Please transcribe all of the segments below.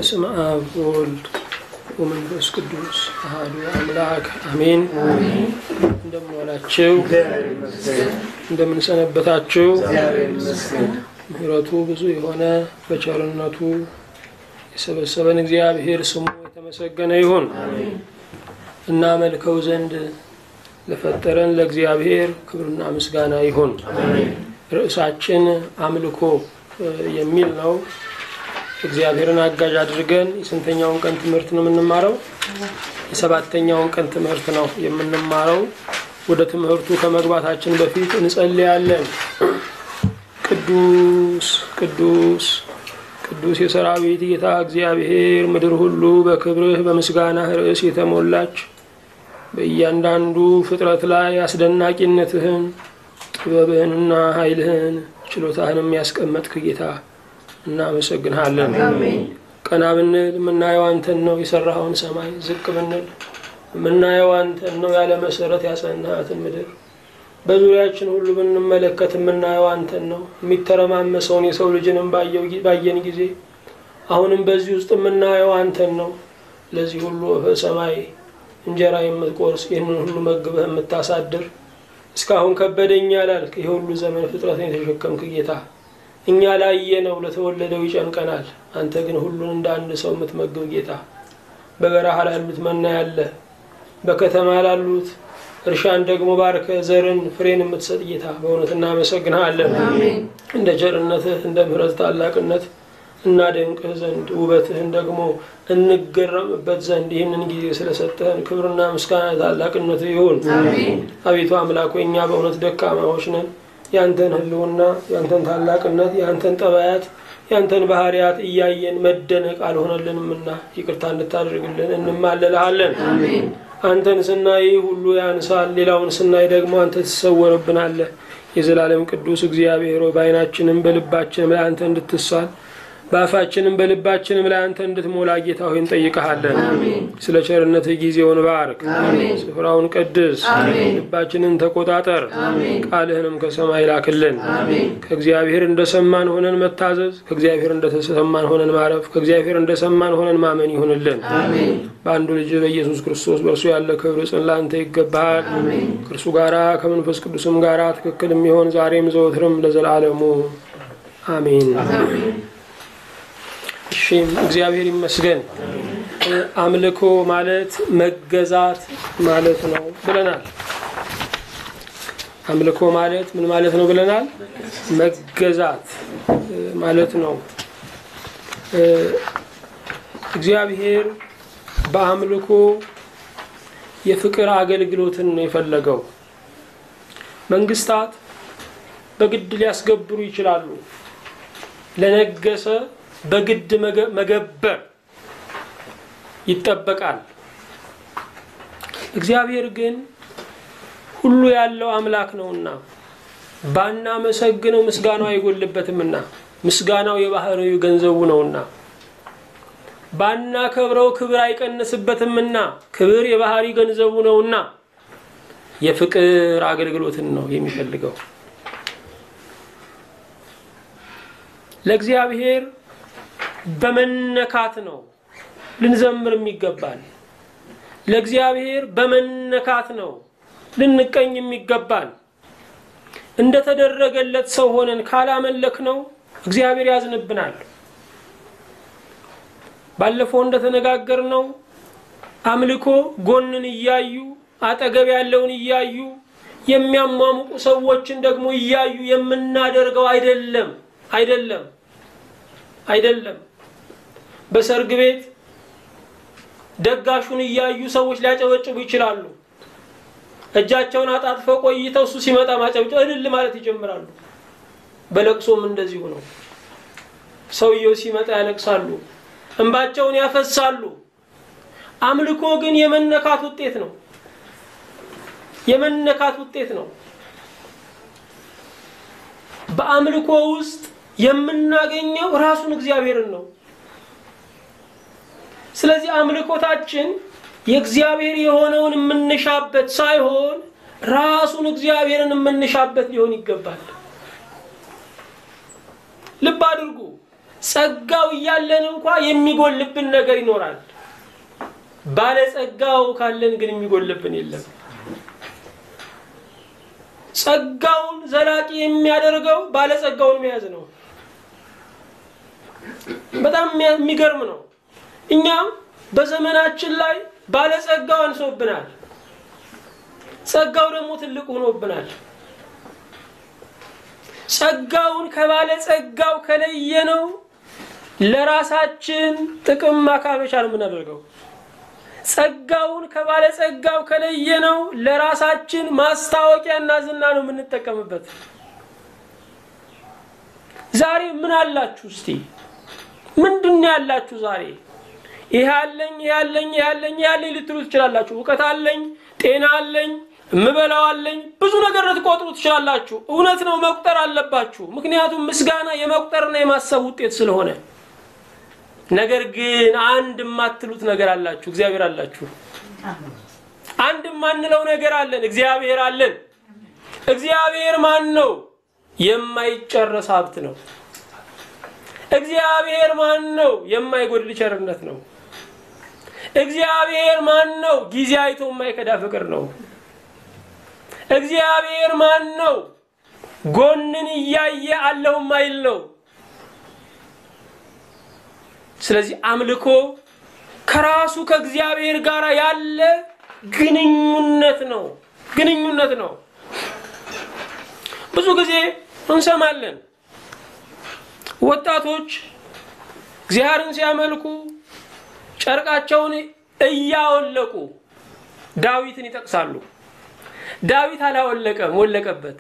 በስመ አብ ወወልድ ወመንፈስ ቅዱስ አሐዱ አምላክ አሜን። እንደምን ዋላችሁ? እንደምን ሰነበታችሁ? ምሕረቱ ብዙ የሆነ በቸርነቱ የሰበሰበን እግዚአብሔር ስሙ የተመሰገነ ይሁን። እናመልከው ዘንድ ለፈጠረን ለእግዚአብሔር ክብርና ምስጋና ይሁን። ርዕሳችን አምልኮ የሚል ነው። እግዚአብሔርን አጋዥ አድርገን የስንተኛውን ቀን ትምህርት ነው የምንማረው? የሰባተኛውን ቀን ትምህርት ነው የምንማረው። ወደ ትምህርቱ ከመግባታችን በፊት እንጸልያለን። ቅዱስ ቅዱስ ቅዱስ የሰራዊት ጌታ እግዚአብሔር ምድር ሁሉ በክብርህ በምስጋናህ ርዕስ የተሞላች በእያንዳንዱ ፍጥረት ላይ አስደናቂነትህን ጥበብህንና ኃይልህን ችሎታህን የሚያስቀመጥክ ጌታ እናመሰግንሃለን። ቀና ብንል የምናየው አንተን ነው፣ የሰራኸውን ሰማይ። ዝቅ ብንል የምናየው አንተን ነው፣ ያለ መሰረት ያጸናሃትን ምድር። በዙሪያችን ሁሉ ብንመለከት የምናየው አንተን ነው። የሚተረማመሰውን የሰው ልጅንም ባየን ጊዜ አሁንም በዚህ ውስጥ የምናየው አንተን ነው። ለዚህ ሁሉ ሰማይ እንጀራ የምትቆርስ ይህንን ሁሉ መግበህ የምታሳድር እስካሁን ከበደኛ ላልክ ይህ ሁሉ ዘመን ፍጥረትን የተሸከምክ ጌታ እኛ ላየ ነው ለተወለደው ይጨንቀናል። አንተ ግን ሁሉን እንደ አንድ ሰው የምትመግብ ጌታ በበረሃ ላሉት መና ያለ በከተማ ላሉት እርሻን ደግሞ ባርከ ዘርን ፍሬን የምትሰጥ ጌታ በእውነት እናመሰግንሃለን። እንደ ቸርነትህ እንደ ምሕረት ታላቅነት እናደንቅህ ዘንድ ውበትህን ደግሞ እንገረምበት ዘንድ ይህንን ጊዜ ስለሰጠህን ክብርና ምስጋና ታላቅነት ይሁን። አቤቱ አምላክ ሆይ እኛ በእውነት ደካማዎች ነን። ያንተን ሕልውና ያንተን ታላቅነት ያንተን ጠባያት ያንተን ባህሪያት እያየን መደነቅ አልሆነልንምና ይቅርታ እንድታደርግልን እንማለልሃለን። አንተን ስናይ ሁሉ ያንሳል፣ ሌላውን ስናይ ደግሞ አንተ ትሰወርብናለህ። የዘላለም ቅዱስ እግዚአብሔር ሆይ በዓይናችንም በልባችንም ላይ አንተ እንድትሳል በአፋችንም በልባችንም ላይ አንተ እንድትሞላ ጌታ ሆይ እንጠይቀሃለን። ስለ ቸርነትህ ጊዜውን ባርክ፣ ስፍራውን ቅድስ፣ ልባችንን ተቆጣጠር፣ ቃልህንም ከሰማይ ላክልን። ከእግዚአብሔር እንደሰማን ሆነን መታዘዝ፣ ከእግዚአብሔር እንደተሰማን ሆነን ማረፍ፣ ከእግዚአብሔር እንደሰማን ሆነን ማመን ይሁንልን። በአንዱ ልጅ በኢየሱስ ክርስቶስ በእርሱ ያለ ክብር ጽን ለአንተ ይገባሃል። ከእርሱ ጋራ ከመንፈስ ቅዱስም ጋራ ትክክል የሚሆን ዛሬም ዘወትርም ለዘላለሙ አሜን። እሺ እግዚአብሔር ይመስገን። አምልኮ ማለት መገዛት ማለት ነው ብለናል። አምልኮ ማለት ምን ማለት ነው ብለናል? መገዛት ማለት ነው። እግዚአብሔር በአምልኮ የፍቅር አገልግሎትን ነው የፈለገው። መንግስታት በግድ ሊያስገብሩ ይችላሉ። ለነገሰ በግድ መገበር ይጠበቃል። እግዚአብሔር ግን ሁሉ ያለው አምላክ ነውና ባናመሰግነው ምስጋናው አይጎልበትምና ምስጋናው የባህሪው ገንዘቡ ነውና ባናከብረው ክብር አይቀንስበትምና ክብር የባህሪ ገንዘቡ ነውና የፍቅር አገልግሎትን ነው የሚፈልገው ለእግዚአብሔር በመነካት ነው ልንዘምር የሚገባል። ለእግዚአብሔር በመነካት ነው ልንቀኝ የሚገባል። እንደተደረገለት ሰው ሆነን ካላመለክ ነው እግዚአብሔር ያዝንብናል። ባለፈው እንደተነጋገር ነው አምልኮ ጎንን እያዩ አጠገብ ያለውን እያዩ የሚያሟሙቁ ሰዎችን ደግሞ እያዩ የምናደርገው አይደለም አይደለም አይደለም። በሰርግ ቤት ደጋሹን እያዩ ሰዎች ሊያጨበጭቡ ይችላሉ። እጃቸውን አጣጥፈው ቆይተው እሱ ሲመጣ ማጨብጨብ እልል ማለት ይጀምራሉ። በለቅሶም እንደዚሁ ነው። ሰውየው ሲመጣ ያለቅሳሉ፣ እንባቸውን ያፈሳሉ። አምልኮ ግን የመነካት ውጤት ነው። የመነካት ውጤት ነው። በአምልኮ ውስጥ የምናገኘው ራሱን እግዚአብሔርን ነው። ስለዚህ አምልኮታችን የእግዚአብሔር የሆነውን የምንሻበት ሳይሆን ራሱን እግዚአብሔርን የምንሻበት ሊሆን ይገባል። ልብ አድርጉ። ጸጋው እያለን እንኳ የሚጎልብን ነገር ይኖራል። ባለጸጋው ካለን ግን የሚጎልብን የለም። ጸጋውን ዘላቂ የሚያደርገው ባለጸጋውን መያዝ ነው። በጣም የሚገርም ነው። እኛም በዘመናችን ላይ ባለጸጋው አንሶብናል፣ ጸጋው ደግሞ ትልቅ ሆኖብናል። ጸጋውን ከባለጸጋው ከለየነው ለራሳችን ጥቅም ማካበቻ ነው የምናደርገው። ጸጋውን ከባለጸጋው ከለየነው ለራሳችን ማስታወቂያና ዝና ነው የምንጠቀምበት። ዛሬ ምን አላችሁ? እስቲ ምንድን ነው ያላችሁ? ዛሬ ይህ አለኝ ይህ አለኝ ይህ አለኝ ይህ አለኝ ልትሉ ትችላላችሁ። እውቀት አለኝ፣ ጤና አለኝ፣ እምበላው አለኝ፣ ብዙ ነገር ልትቆጥሩ ትችላላችሁ። እውነት ነው፣ መቁጠር አለባችሁ። ምክንያቱም ምስጋና የመቁጠርና የማሰብ ውጤት ስለሆነ ነገር ግን አንድ የማትሉት ነገር አላችሁ። እግዚአብሔር አላችሁ። አንድ የማንለው ነገር አለን። እግዚአብሔር አለን። እግዚአብሔር ማን ነው? የማይጨረስ ሀብት ነው። እግዚአብሔር ማን ነው? የማይጎድል ቸርነት ነው። እግዚአብሔር ማን ነው? ጊዜ አይቶ የማይከዳ ፍቅር ነው። እግዚአብሔር ማን ነው? ጎንን እያየ አለሁ ማይል ነው። ስለዚህ አምልኮ ከራሱ ከእግዚአብሔር ጋር ያለ ግንኙነት ነው። ግንኙነት ነው። ብዙ ጊዜ እንሰማለን ወጣቶች እግዚአብሔርን ሲያመልኩ ጨርቃቸውን እያወለቁ ዳዊትን ይጠቅሳሉ። ዳዊት አላወለቀም፣ ወለቀበት።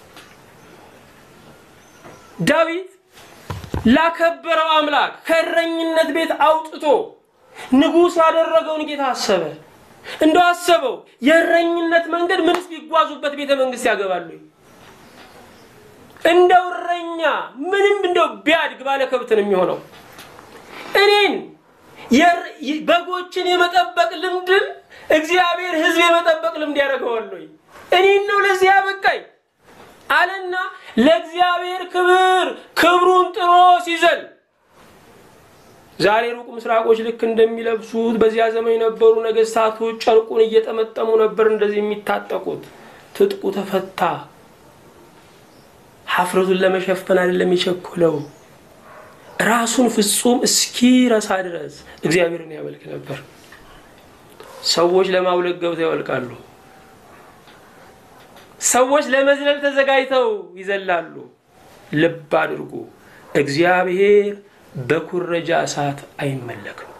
ዳዊት ላከበረው አምላክ ከእረኝነት ቤት አውጥቶ ንጉሥ ያደረገውን ጌታ አሰበ። እንደው አሰበው የእረኝነት መንገድ ምንስ ቢጓዙበት ቤተ መንግስት ያገባሉ? እንደው እረኛ ምንም እንደው ቢያድግ ባለ ከብት ነው የሚሆነው። እኔን በጎችን የመጠበቅ ልምድን እግዚአብሔር ሕዝብ የመጠበቅ ልምድ ያደርገዋል ወይ? እኔን ነው ለዚህ ያበቃኝ አለና ለእግዚአብሔር ክብር ክብሩን ጥሎ ሲዘል ዛሬ ሩቅ ምስራቆች ልክ እንደሚለብሱት በዚያ ዘመን የነበሩ ነገስታቶች ጨርቁን እየጠመጠሙ ነበር እንደዚህ የሚታጠቁት። ትጥቁ ተፈታ። ሀፍረቱን ለመሸፈን አይደለም የቸኮለው፣ ራሱን ፍጹም እስኪረሳ ድረስ እግዚአብሔርን ያመልክ ነበር። ሰዎች ለማውለቅ ገብተው ያወልቃሉ። ሰዎች ለመዝለል ተዘጋጅተው ይዘላሉ። ልብ አድርጉ፣ እግዚአብሔር በኩረጃ እሳት አይመለክም፣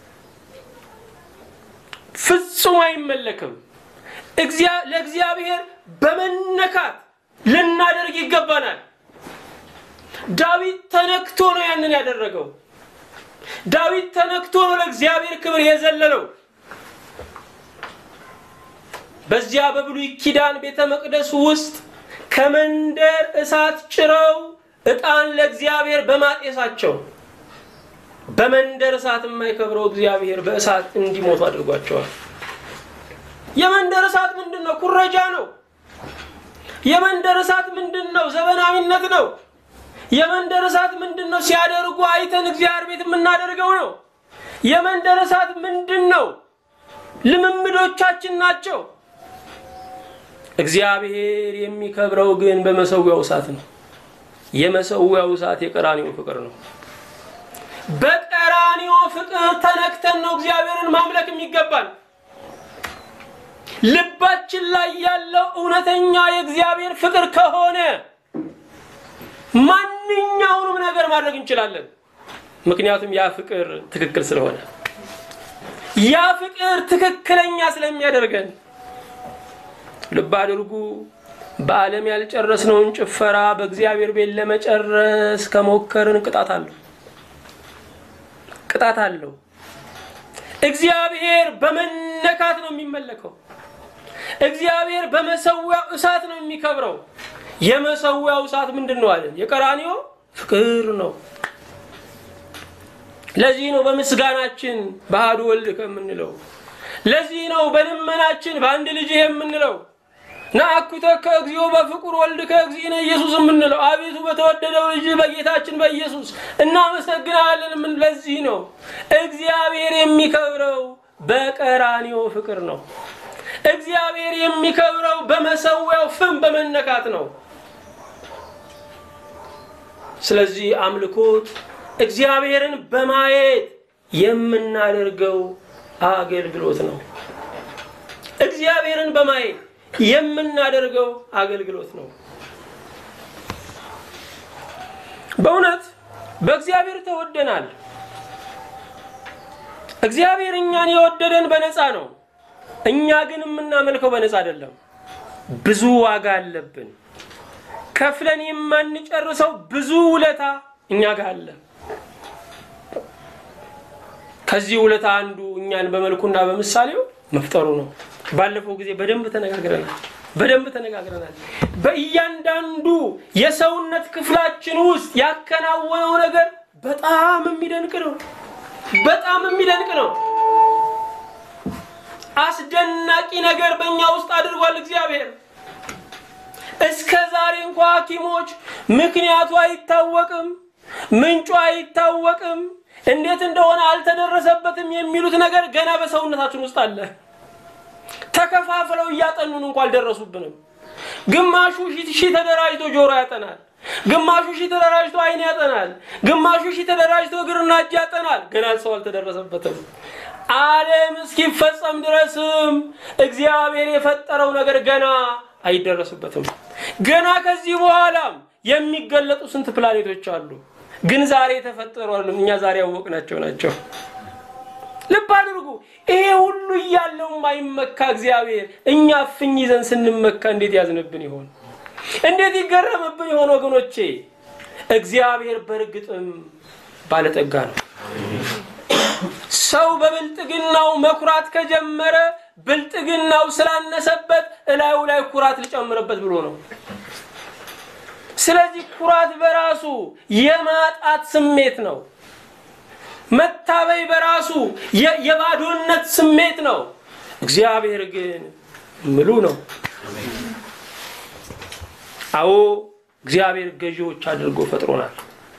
ፍጹም አይመለክም። ለእግዚአብሔር በመነካት ልናደርግ ይገባናል። ዳዊት ተነክቶ ነው ያንን ያደረገው። ዳዊት ተነክቶ ነው ለእግዚአብሔር ክብር የዘለለው። በዚያ በብሉይ ኪዳን ቤተ መቅደስ ውስጥ ከመንደር እሳት ጭረው ዕጣን ለእግዚአብሔር በማጤሳቸው በመንደር እሳት የማይከብረው እግዚአብሔር በእሳት እንዲሞቱ አድርጓቸዋል። የመንደር እሳት ምንድን ነው? ኩረጃ ነው። የመንደር እሳት ምንድን ነው? ዘመናዊነት ነው። የመንደር እሳት ምንድን ነው? ሲያደርጉ አይተን እግዚአብሔር ቤት የምናደርገው ነው። የመንደር እሳት ምንድን ነው? ልምምዶቻችን ናቸው። እግዚአብሔር የሚከብረው ግን በመሰዊያው እሳት ነው። የመሰዊያው እሳት የቀራኒው ፍቅር ነው። በቀራኒዮ ፍቅር ተነክተን ነው እግዚአብሔርን ማምለክ የሚገባል። ልባችን ላይ ያለው እውነተኛ የእግዚአብሔር ፍቅር ከሆነ ማንኛውንም ነገር ማድረግ እንችላለን። ምክንያቱም ያ ፍቅር ትክክል ስለሆነ፣ ያ ፍቅር ትክክለኛ ስለሚያደርገን። ልብ አድርጉ። በዓለም ያልጨረስነውን ጭፈራ በእግዚአብሔር ቤት ለመጨረስ ከሞከርን ቅጣት አለው ቅጣት አለው። እግዚአብሔር በመነካት ነው የሚመለከው። እግዚአብሔር በመሰዊያው እሳት ነው የሚከብረው። የመሰዊያው እሳት ምንድን ነው አለን? የቀራኒዮ ፍቅር ነው። ለዚህ ነው በምስጋናችን በአሐዱ ወልድ ከምንለው። ለዚህ ነው በልመናችን በአንድ ልጅ የምንለው። ናአኩተከ እግዚኦ በፍቁር ወልድከ እግዚእነ ኢየሱስ የምንለው አቤቱ በተወደደው ልጅ በጌታችን በኢየሱስ እናመሰግናለን። ምን ለዚህ ነው እግዚአብሔር የሚከብረው በቀራንዮ ፍቅር ነው። እግዚአብሔር የሚከብረው በመሰዊያው ፍም በመነካት ነው። ስለዚህ አምልኮት እግዚአብሔርን በማየት የምናደርገው አገልግሎት ነው። እግዚአብሔርን በማየት የምናደርገው አገልግሎት ነው። በእውነት በእግዚአብሔር ተወደናል። እግዚአብሔር እኛን የወደደን በነፃ ነው። እኛ ግን የምናመልከው በነፃ አይደለም። ብዙ ዋጋ አለብን። ከፍለን የማንጨርሰው ብዙ ውለታ እኛ ጋር አለ። ከዚህ ውለታ አንዱ እኛን በመልኩና በምሳሌው መፍጠሩ ነው። ባለፈው ጊዜ በደንብ ተነጋግረናል። በደንብ ተነጋግረናል። በእያንዳንዱ የሰውነት ክፍላችን ውስጥ ያከናወነው ነገር በጣም የሚደንቅ ነው። በጣም የሚደንቅ ነው። አስደናቂ ነገር በእኛ ውስጥ አድርጓል እግዚአብሔር። እስከ ዛሬ እንኳ ሐኪሞች ምክንያቱ አይታወቅም፣ ምንጩ አይታወቅም፣ እንዴት እንደሆነ አልተደረሰበትም የሚሉት ነገር ገና በሰውነታችን ውስጥ አለ። ተከፋፍለው እያጠኑን እንኳ አልደረሱብንም። ግማሹ ሺህ ተደራጅቶ ጆሮ ያጠናል፣ ግማሹ ሺህ ተደራጅቶ አይን ያጠናል፣ ግማሹ ሺህ ተደራጅቶ እግርና እጅ ያጠናል። ገና ሰው አልተደረሰበትም። ዓለም እስኪፈጸም ድረስም እግዚአብሔር የፈጠረው ነገር ገና አይደረስበትም። ገና ከዚህ በኋላም የሚገለጡ ስንት ፕላኔቶች አሉ፣ ግን ዛሬ የተፈጠሩ አይደሉም። እኛ ዛሬ ያወቅናቸው ናቸው። ልብ አድርጉ። ይሄ ሁሉ እያለው የማይመካ እግዚአብሔር እኛ እፍኝ ይዘን ስንመካ እንዴት ያዝንብን ይሆን? እንዴት ይገረምብን ይሆን? ወገኖቼ እግዚአብሔር በእርግጥም ባለጠጋ ነው። ሰው በብልጥግናው መኩራት ከጀመረ ብልጥግናው ስላነሰበት እላዩ ላይ ኩራት ሊጨምርበት ብሎ ነው። ስለዚህ ኩራት በራሱ የማጣት ስሜት ነው። መታበይ በራሱ የባዶነት ስሜት ነው። እግዚአብሔር ግን ምሉ ነው። አዎ እግዚአብሔር ገዢዎች አድርጎ ፈጥሮናል።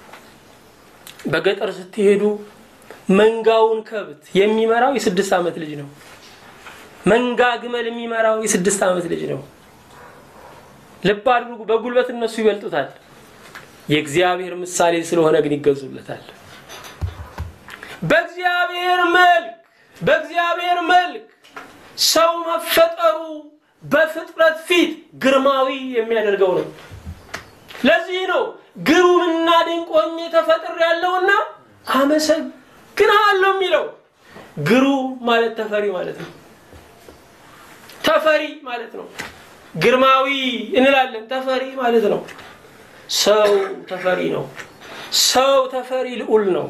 በገጠር ስትሄዱ መንጋውን ከብት የሚመራው የስድስት ዓመት ልጅ ነው። መንጋ ግመል የሚመራው የስድስት ዓመት ልጅ ነው። ልብ አድርጉ። በጉልበት እነሱ ይበልጡታል። የእግዚአብሔር ምሳሌ ስለሆነ ግን ይገዙለታል። በእግዚአብሔር መልክ በእግዚአብሔር መልክ ሰው መፈጠሩ በፍጥረት ፊት ግርማዊ የሚያደርገው ነው። ለዚህ ነው ግሩምና ድንቅ ሆኜ ተፈጥሬያለሁና አመሰግንሃለሁ የሚለው። ግሩም ማለት ተፈሪ ማለት ነው። ተፈሪ ማለት ነው። ግርማዊ እንላለን፣ ተፈሪ ማለት ነው። ሰው ተፈሪ ነው። ሰው ተፈሪ ልዑል ነው።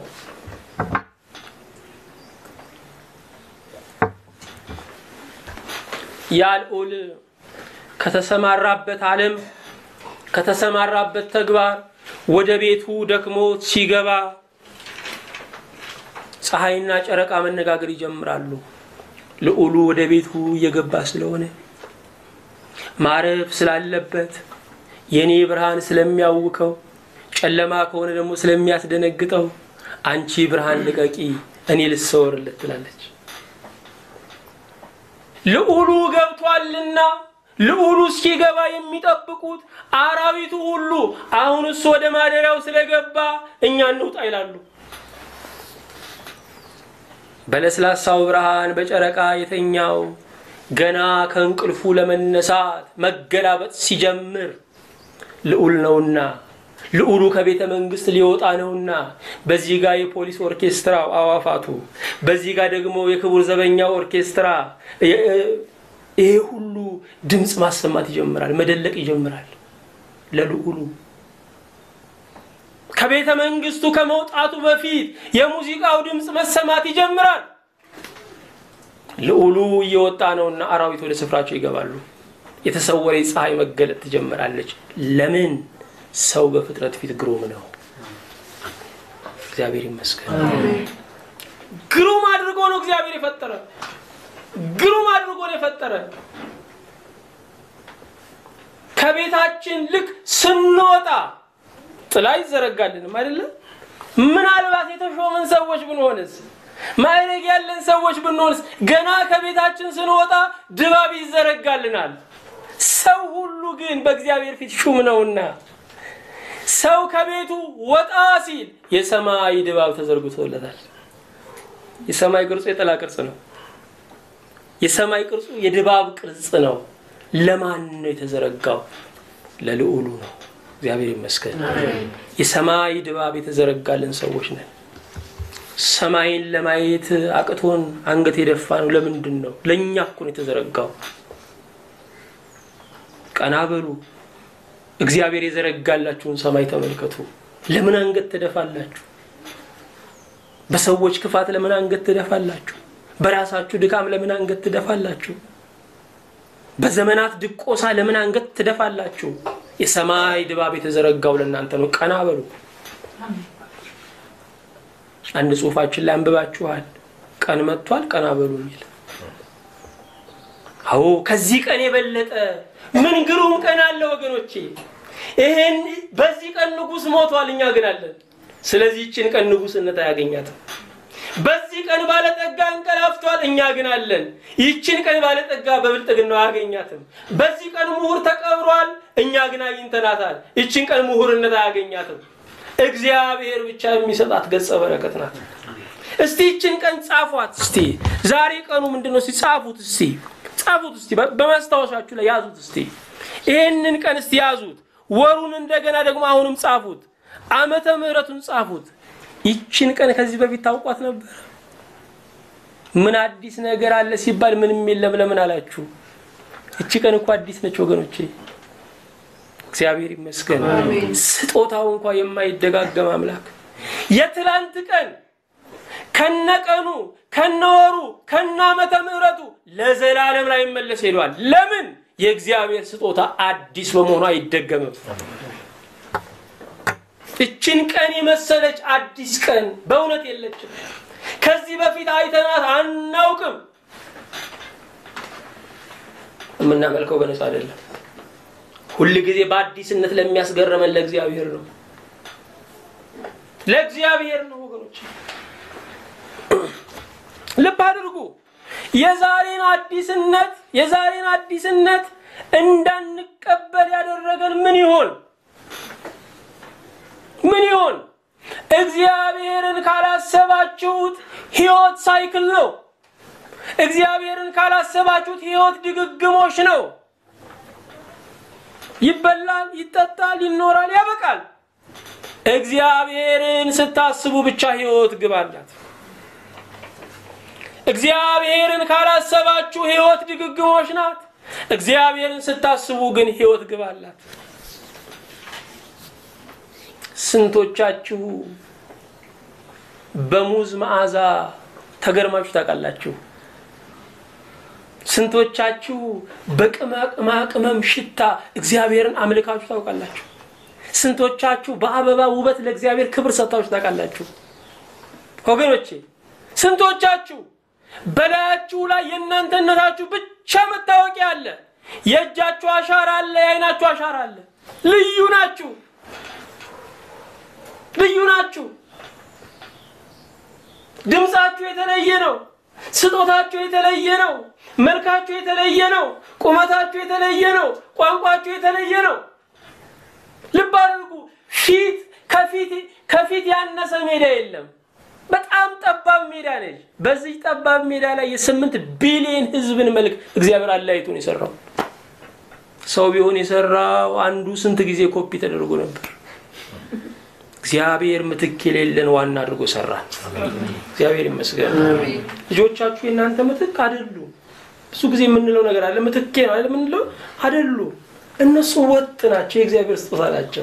ያ ልዑል ከተሰማራበት ዓለም ከተሰማራበት ተግባር ወደ ቤቱ ደክሞት ሲገባ ፀሐይና ጨረቃ መነጋገር ይጀምራሉ። ልዑሉ ወደ ቤቱ እየገባ ስለሆነ ማረፍ ስላለበት የኔ ብርሃን ስለሚያውከው ጨለማ ከሆነ ደግሞ ስለሚያስደነግጠው አንቺ ብርሃን ልቀቂ፣ እኔ ልሰወርለት ትላለች። ልዑሉ ገብቷልና ልዑሉ እስኪገባ የሚጠብቁት አራዊቱ ሁሉ አሁን እሱ ወደ ማደሪያው ስለገባ እኛ እንውጣ ይላሉ። በለስላሳው ብርሃን በጨረቃ የተኛው ገና ከእንቅልፉ ለመነሳት መገላበጥ ሲጀምር ልዑል ነውና ልዑሉ ከቤተ መንግስት ሊወጣ ነውና በዚህ ጋር የፖሊስ ኦርኬስትራው አዋፋቱ፣ በዚህ ጋር ደግሞ የክቡር ዘበኛ ኦርኬስትራ ይሄ ሁሉ ድምፅ ማሰማት ይጀምራል፣ መደለቅ ይጀምራል። ለልዑሉ ከቤተ መንግስቱ ከመውጣቱ በፊት የሙዚቃው ድምፅ መሰማት ይጀምራል። ልዑሉ እየወጣ ነውና አራዊት ወደ ስፍራቸው ይገባሉ። የተሰወረ ፀሐይ መገለጥ ትጀምራለች። ለምን? ሰው በፍጥረት ፊት ግሩም ነው። እግዚአብሔር ይመስገን። ግሩም አድርጎ ነው እግዚአብሔር የፈጠረ። ግሩም አድርጎ ነው የፈጠረ። ከቤታችን ልክ ስንወጣ ጥላ ይዘረጋልንም አይደለም። ምናልባት የተሾመን ሰዎች ብንሆንስ፣ ማዕረግ ያለን ሰዎች ብንሆንስ፣ ገና ከቤታችን ስንወጣ ድባብ ይዘረጋልናል። ሰው ሁሉ ግን በእግዚአብሔር ፊት ሹም ነውና ሰው ከቤቱ ወጣ ሲል የሰማይ ድባብ ተዘርግቶለታል። የሰማይ ቅርጹ የጥላ ቅርጽ ነው። የሰማይ ቅርጹ የድባብ ቅርጽ ነው። ለማን ነው የተዘረጋው? ለልዑሉ ነው። እግዚአብሔር ይመስገን። የሰማይ ድባብ የተዘረጋልን ሰዎች ነን። ሰማይን ለማየት አቅቶን አንገት የደፋ ነው። ለምንድን ነው? ለእኛ እኮ ነው የተዘረጋው። ቀና በሉ። እግዚአብሔር የዘረጋላችሁን ሰማይ ተመልከቱ። ለምን አንገት ትደፋላችሁ? በሰዎች ክፋት ለምን አንገት ትደፋላችሁ? በራሳችሁ ድካም ለምን አንገት ትደፋላችሁ? በዘመናት ድቆሳ ለምን አንገት ትደፋላችሁ? የሰማይ ድባብ የተዘረጋው ለእናንተ ነው። ቀና በሉ። አንድ ጽሑፋችን ላይ አንብባችኋል። ቀን መጥቷል፣ ቀና በሉ የሚል አዎ፣ ከዚህ ቀን የበለጠ ምን ግሩም ቀን አለ ወገኖቼ። ይሄን በዚህ ቀን ንጉሥ ሞቷል፣ እኛ ግን አለን። ስለዚህ ይችን ቀን ንጉሥነት አያገኛትም። በዚህ ቀን ባለጠጋ እንቀላፍቷል፣ እኛ ግን አለን። ይችን ቀን ባለጠጋ በብልጥግናው አያገኛትም። በዚህ ቀን ምሁር ተቀብሯል፣ እኛ ግን አግኝተናታል። ይችን ቀን ምሁርነት አያገኛትም። እግዚአብሔር ብቻ የሚሰጣት ገጸ በረከት ናት። እስቲ ይችን ቀን ጻፏት። እስቲ ዛሬ ቀኑ ምንድን ነው? እስቲ ጻፉት። እስቲ ጻፉት። እስቲ በማስታወሻችሁ ላይ ያዙት። እስቲ ይህንን ቀን እስቲ ያዙት። ወሩን እንደገና ደግሞ አሁንም ጻፉት። ዓመተ ምሕረቱን ጻፉት። ይችን ቀን ከዚህ በፊት ታውቋት ነበር? ምን አዲስ ነገር አለ ሲባል ምንም የለም። ለምን አላችሁ? እቺ ቀን እኮ አዲስ ነች ወገኖቼ። እግዚአብሔር ይመስገን። ስጦታው እንኳ የማይደጋገም አምላክ የትላንት ቀን ከነቀኑ ከነወሩ ከነዓመተ ምሕረቱ ለዘላለም ላይ መለስ ሄዷል። ለምን? የእግዚአብሔር ስጦታ አዲስ በመሆኑ አይደገምም። እችን ቀን የመሰለች አዲስ ቀን በእውነት የለችም። ከዚህ በፊት አይተናት አናውቅም። የምናመልከው በነፃ አይደለም። ሁል ጊዜ በአዲስነት ለሚያስገርመን ለእግዚአብሔር ነው። ለእግዚአብሔር ነው ወገኖች፣ ልብ አድርጉ። የዛሬን አዲስነት የዛሬን አዲስነት እንዳንቀበል ያደረገን ምን ይሆን? ምን ይሆን? እግዚአብሔርን ካላሰባችሁት ሕይወት ሳይክል ነው። እግዚአብሔርን ካላሰባችሁት ሕይወት ድግግሞሽ ነው። ይበላል፣ ይጠጣል፣ ይኖራል፣ ያበቃል። እግዚአብሔርን ስታስቡ ብቻ ሕይወት ግብ አላት። እግዚአብሔርን ካላሰባችሁ ሕይወት ድግግሞሽ ናት። እግዚአብሔርን ስታስቡ ግን ሕይወት ግብ አላት። ስንቶቻችሁ በሙዝ መዓዛ ተገርማችሁ ታውቃላችሁ? ስንቶቻችሁ በቅመማ ቅመም ሽታ እግዚአብሔርን አምልካችሁ ታውቃላችሁ? ስንቶቻችሁ በአበባ ውበት ለእግዚአብሔር ክብር ሰጥታችሁ ታውቃላችሁ? ወገኖቼ ስንቶቻችሁ በላያችሁ ላይ የእናንተነታችሁ ብቻ መታወቂያ አለ። የእጃችሁ አሻራ አለ፣ የአይናችሁ አሻራ አለ። ልዩ ናችሁ፣ ልዩ ናችሁ። ድምፃችሁ የተለየ ነው። ስጦታችሁ የተለየ ነው። መልካችሁ የተለየ ነው። ቁመታችሁ የተለየ ነው። ቋንቋችሁ የተለየ ነው። ልብ አድርጉ። ፊት ከፊት ከፊት ያነሰ ሜዳ የለም። በጣም ጠባብ ሜዳ ነች። በዚህ ጠባብ ሜዳ ላይ የስምንት ቢሊዮን ሕዝብን መልክ እግዚአብሔር አለያይቶን የሰራው ሰው ቢሆን የሰራው አንዱ ስንት ጊዜ ኮፒ ተደርጎ ነበር። እግዚአብሔር ምትክ የሌለን ዋና አድርጎ ሰራ። እግዚአብሔር ይመስገን። ልጆቻችሁ የእናንተ ምትክ አይደሉ። ብዙ ጊዜ የምንለው ነገር አለ። ምትኬ ነው አይደል የምንለው አይደሉ። እነሱ ወጥ ናቸው። የእግዚአብሔር ስጦታ ናቸው።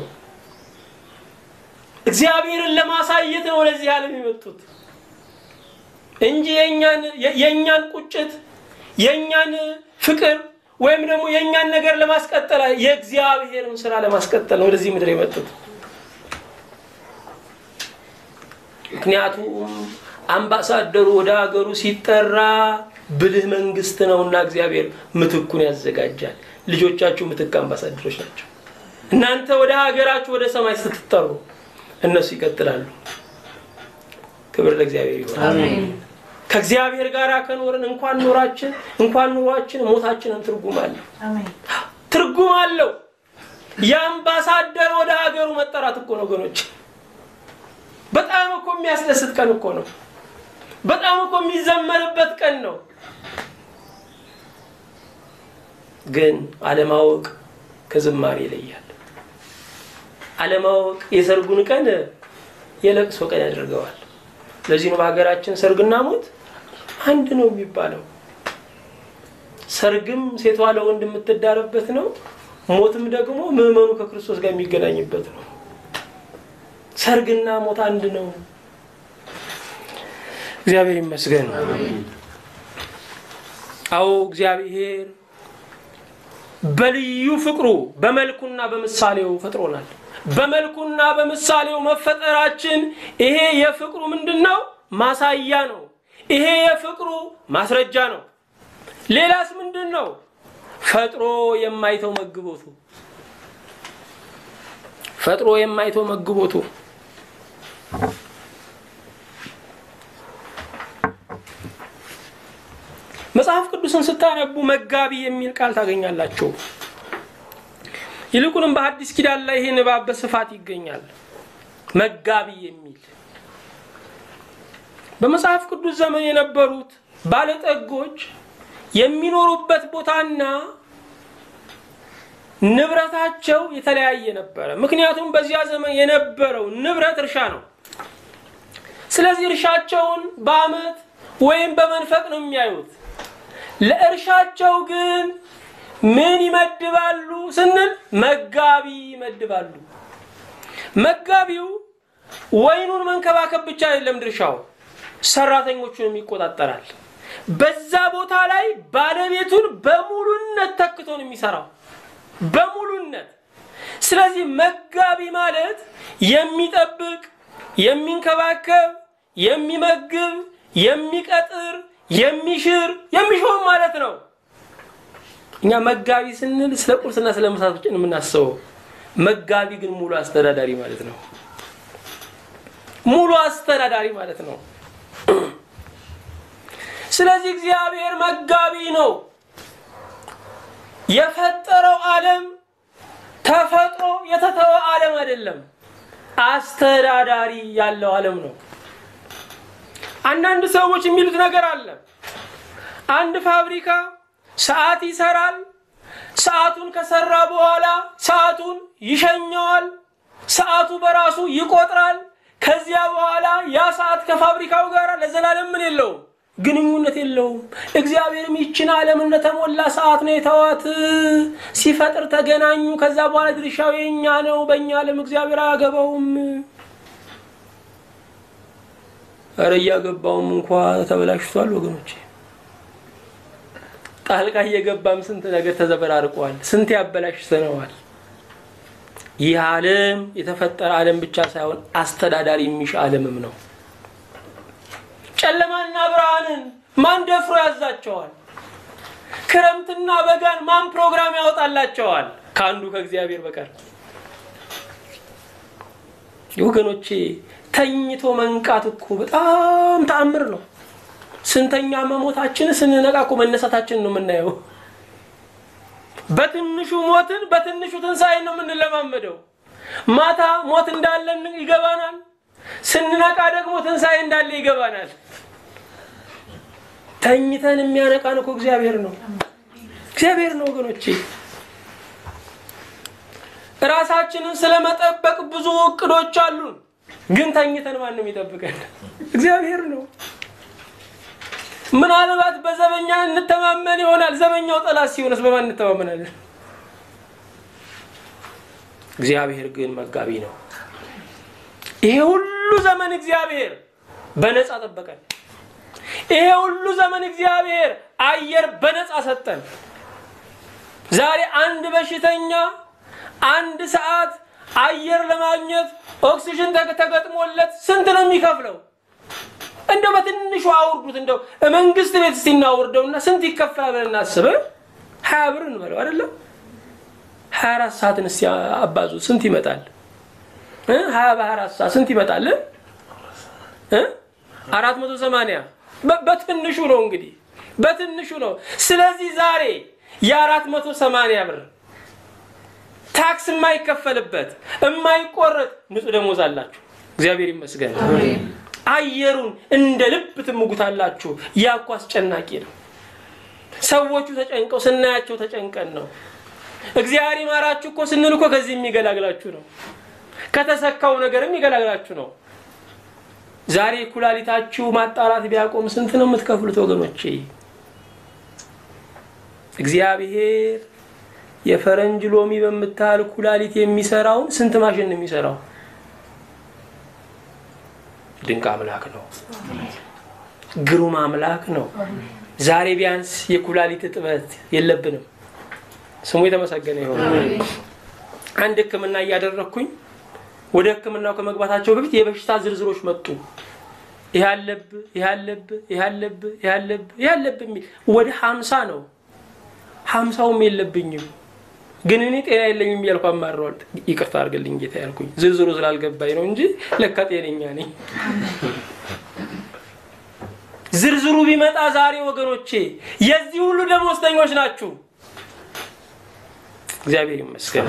እግዚአብሔርን ለማሳየት ነው ወደዚህ ዓለም የመጡት እንጂ የእኛን ቁጭት የእኛን ፍቅር ወይም ደግሞ የእኛን ነገር ለማስቀጠል የእግዚአብሔርን ስራ ለማስቀጠል ነው ወደዚህ ምድር የመጡት። ምክንያቱም አምባሳደሩ ወደ ሀገሩ ሲጠራ ብልህ መንግስት ነውና እግዚአብሔር ምትኩን ያዘጋጃል። ልጆቻችሁ ምትክ አምባሳደሮች ናቸው። እናንተ ወደ ሀገራችሁ ወደ ሰማይ ስትጠሩ እነሱ ይቀጥላሉ። ክብር ለእግዚአብሔር ይሆናል። ከእግዚአብሔር ጋር ከኖርን እንኳን ኖራችን እንኳን ኑሯችን ሞታችንን ትርጉም አለው ትርጉም አለው። የአምባሳደር ወደ ሀገሩ መጠራት እኮ ነው ወገኖች። በጣም እኮ የሚያስደስት ቀን እኮ ነው። በጣም እኮ የሚዘመርበት ቀን ነው። ግን አለማወቅ ከዝማሬ ይለያል። አለማወቅ የሰርጉን ቀን የለቅሶ ቀን ያደርገዋል። ለዚህ ነው በሀገራችን ሰርግና ሞት አንድ ነው የሚባለው። ሰርግም ሴቷ ለወንድ የምትዳርበት ነው። ሞትም ደግሞ ምዕመኑ ከክርስቶስ ጋር የሚገናኝበት ነው። ሰርግና ሞት አንድ ነው። እግዚአብሔር ይመስገን። አዎ እግዚአብሔር በልዩ ፍቅሩ በመልኩና በምሳሌው ፈጥሮናል። በመልኩና በምሳሌው መፈጠራችን ይሄ የፍቅሩ ምንድን ነው? ማሳያ ነው። ይሄ የፍቅሩ ማስረጃ ነው። ሌላስ ምንድን ነው? ፈጥሮ የማይተው መግቦቱ ፈጥሮ የማይተው መግቦቱ መጽሐፍ ቅዱስን ስታነቡ መጋቢ የሚል ቃል ታገኛላችሁ። ይልቁንም በአዲስ ኪዳን ላይ ይሄ ንባብ በስፋት ይገኛል። መጋቢ የሚል በመጽሐፍ ቅዱስ ዘመን የነበሩት ባለጠጎች የሚኖሩበት ቦታና ንብረታቸው የተለያየ ነበረ። ምክንያቱም በዚያ ዘመን የነበረው ንብረት እርሻ ነው። ስለዚህ እርሻቸውን በዓመት ወይም በመንፈቅ ነው የሚያዩት። ለእርሻቸው ግን ምን ይመድባሉ ስንል መጋቢ ይመድባሉ። መጋቢው ወይኑን መንከባከብ ብቻ አይደለም ድርሻው፣ ሰራተኞቹንም ይቆጣጠራል። በዛ ቦታ ላይ ባለቤቱን በሙሉነት ተክቶ ነው የሚሰራው፣ በሙሉነት። ስለዚህ መጋቢ ማለት የሚጠብቅ፣ የሚንከባከብ፣ የሚመግብ፣ የሚቀጥር፣ የሚሽር፣ የሚሾም ማለት ነው። እኛ መጋቢ ስንል ስለ ቁርስና ስለ ምሳ ብቻ ነው የምናስበው። መጋቢ ግን ሙሉ አስተዳዳሪ ማለት ነው። ሙሉ አስተዳዳሪ ማለት ነው። ስለዚህ እግዚአብሔር መጋቢ ነው። የፈጠረው ዓለም ተፈጥሮ የተተወ ዓለም አይደለም፣ አስተዳዳሪ ያለው ዓለም ነው። አንዳንድ ሰዎች የሚሉት ነገር አለ። አንድ ፋብሪካ ሰዓት ይሰራል። ሰዓቱን ከሰራ በኋላ ሰዓቱን ይሸኘዋል። ሰዓቱ በራሱ ይቆጥራል። ከዚያ በኋላ ያ ሰዓት ከፋብሪካው ጋር ለዘላለም ምን የለውም ግንኙነት የለውም። እግዚአብሔርም ይችን ዓለም እንደተሞላ ሰዓት ነው የተዋት። ሲፈጥር ተገናኙ። ከዛ በኋላ ድርሻው የኛ ነው። በእኛ ዓለም እግዚአብሔር አያገባውም። እረ እያገባውም እንኳ ተበላሽቷል ወገኖቼ። ጣልቃ እየገባም ስንት ነገር ተዘበራርቋል። ስንት ያበላሽተነዋል። ይህ ዓለም የተፈጠረ ዓለም ብቻ ሳይሆን አስተዳዳሪ የሚሻ ዓለምም ነው። ጨለማና ብርሃንን ማን ደፍሮ ያዛቸዋል? ክረምትና በጋን ማን ፕሮግራም ያወጣላቸዋል? ከአንዱ ከእግዚአብሔር በቀር። ወገኖቼ ተኝቶ መንቃት እኮ በጣም ተአምር ነው። ስንተኛ መሞታችን ስንነቃ እኮ መነሳታችን ነው የምናየው። በትንሹ ሞትን በትንሹ ትንሣኤን ነው የምንለማመደው። ማታ ሞት እንዳለ ይገባናል። ስንነቃ ደግሞ ትንሣኤ እንዳለ ይገባናል። ተኝተን የሚያነቃን እኮ እግዚአብሔር ነው፣ እግዚአብሔር ነው ወገኖቼ። ራሳችንን ስለመጠበቅ ብዙ እቅዶች አሉን፣ ግን ተኝተን ማንም ይጠብቀን? እግዚአብሔር ነው። ምናልባት በዘበኛ እንተማመን ይሆናል። ዘበኛው ጠላት ሲሆንስ በማን እንተማመናለን? እግዚአብሔር ግን መጋቢ ነው። ይሄ ሁሉ ዘመን እግዚአብሔር በነፃ ጠበቀን። ይሄ ሁሉ ዘመን እግዚአብሔር አየር በነፃ ሰጠን። ዛሬ አንድ በሽተኛ አንድ ሰዓት አየር ለማግኘት ኦክሲጅን ተገጥሞለት ስንት ነው የሚከፍለው? እንደው በትንሹ አውርዱት። እንደው መንግስት ቤት እስቲ እናውርደውና ስንት ይከፈላል ብለን እናስብ። ሀያ ብር እንበለው አይደለም ሀያ አራት ሰዓትን እስቲ አባዙ ስንት ይመጣል? ሀያ በሀያ አራት ሰዓት ስንት ይመጣል? አራት መቶ ሰማንያ በትንሹ ነው እንግዲህ በትንሹ ነው። ስለዚህ ዛሬ የአራት መቶ ሰማንያ ብር ታክስ የማይከፈልበት የማይቆረጥ ንጹህ ደሞዝ አላችሁ። እግዚአብሔር ይመስገን። አየሩን እንደ ልብ ትምጉታላችሁ። ያ እኮ አስጨናቂ ነው። ሰዎቹ ተጨንቀው ስናያቸው ተጨንቀን ነው። እግዚአብሔር ይማራችሁ እኮ ስንል እኮ ከዚህ የሚገላግላችሁ ነው። ከተሰካው ነገርም የሚገላግላችሁ ነው። ዛሬ ኩላሊታችሁ ማጣራት ቢያቆም ስንት ነው የምትከፍሉት ወገኖቼ? እግዚአብሔር የፈረንጅ ሎሚ በምታህል ኩላሊት የሚሰራውን ስንት ማሽን ነው የሚሰራው? ድንቅ አምላክ ነው። ግሩም አምላክ ነው። ዛሬ ቢያንስ የኩላሊት እጥበት የለብንም። ስሙ የተመሰገነ ይሆን። አንድ ሕክምና እያደረግኩኝ ወደ ሕክምናው ከመግባታቸው በፊት የበሽታ ዝርዝሮች መጡ። ይህ አለብህ፣ ይህ አለብህ፣ ይህ አለብህ፣ ይህ አለብህ፣ ይህ አለብህ የሚል ወደ ሀምሳ ነው። ሀምሳውም የለብኝም ግን እኔ ጤና የለኝም እያልኩ አማረዋል። ይቅርታ አድርግልኝ ጌታ ያልኩኝ ዝርዝሩ ስላልገባኝ ነው እንጂ ለካ ጤነኛ ነኝ። ዝርዝሩ ቢመጣ ዛሬ ወገኖቼ የዚህ ሁሉ ደመወዝተኞች ናችሁ። እግዚአብሔር ይመስገን።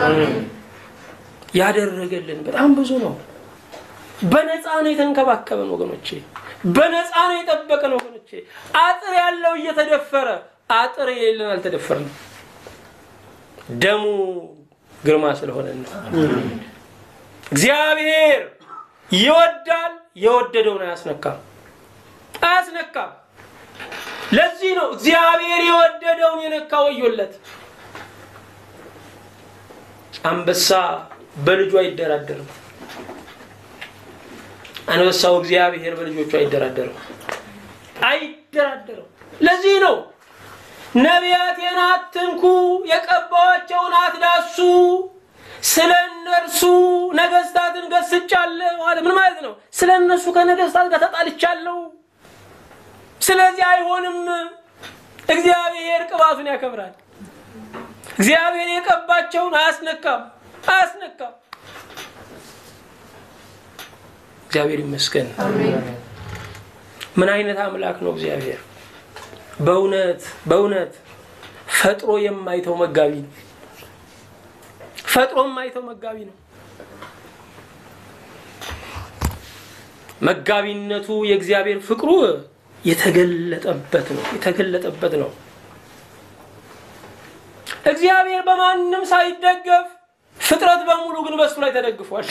ያደረገልን በጣም ብዙ ነው። በነፃ ነው የተንከባከበን ወገኖቼ፣ በነፃ ነው የጠበቀን ወገኖቼ። አጥር ያለው እየተደፈረ አጥር የሌለን አልተደፈርንም። ደሙ ግርማ ስለሆነ ነው። እግዚአብሔር ይወዳል፣ የወደደውን አያስነካም አያስነካም። ለዚህ ነው እግዚአብሔር የወደደውን የነካ ወዮለት። አንበሳ በልጁ አይደራደርም። አንበሳው እግዚአብሔር በልጆቹ አይደራደርም አይደራደርም። ለዚህ ነው ነቢያቴን አትንኩ፣ የቀባኋቸውን አትዳሱ፣ ስለ እነርሱ ነገስታትን ገስጫለሁ አለ። ምን ማለት ነው? ስለ እነርሱ ከነገስታት ጋር ተጣልቻለሁ። ስለዚህ አይሆንም። እግዚአብሔር ቅባቱን ያከብራል። እግዚአብሔር የቀባቸውን አያስነካም አያስነካም። እግዚአብሔር ይመስገን። ምን አይነት አምላክ ነው እግዚአብሔር! በእውነት በእውነት ፈጥሮ የማይተው መጋቢ ነው። ፈጥሮ የማይተው መጋቢ ነው። መጋቢነቱ የእግዚአብሔር ፍቅሩ የተገለጠበት ነው የተገለጠበት ነው። እግዚአብሔር በማንም ሳይደገፍ ፍጥረት በሙሉ ግን በሱ ላይ ተደግፏል።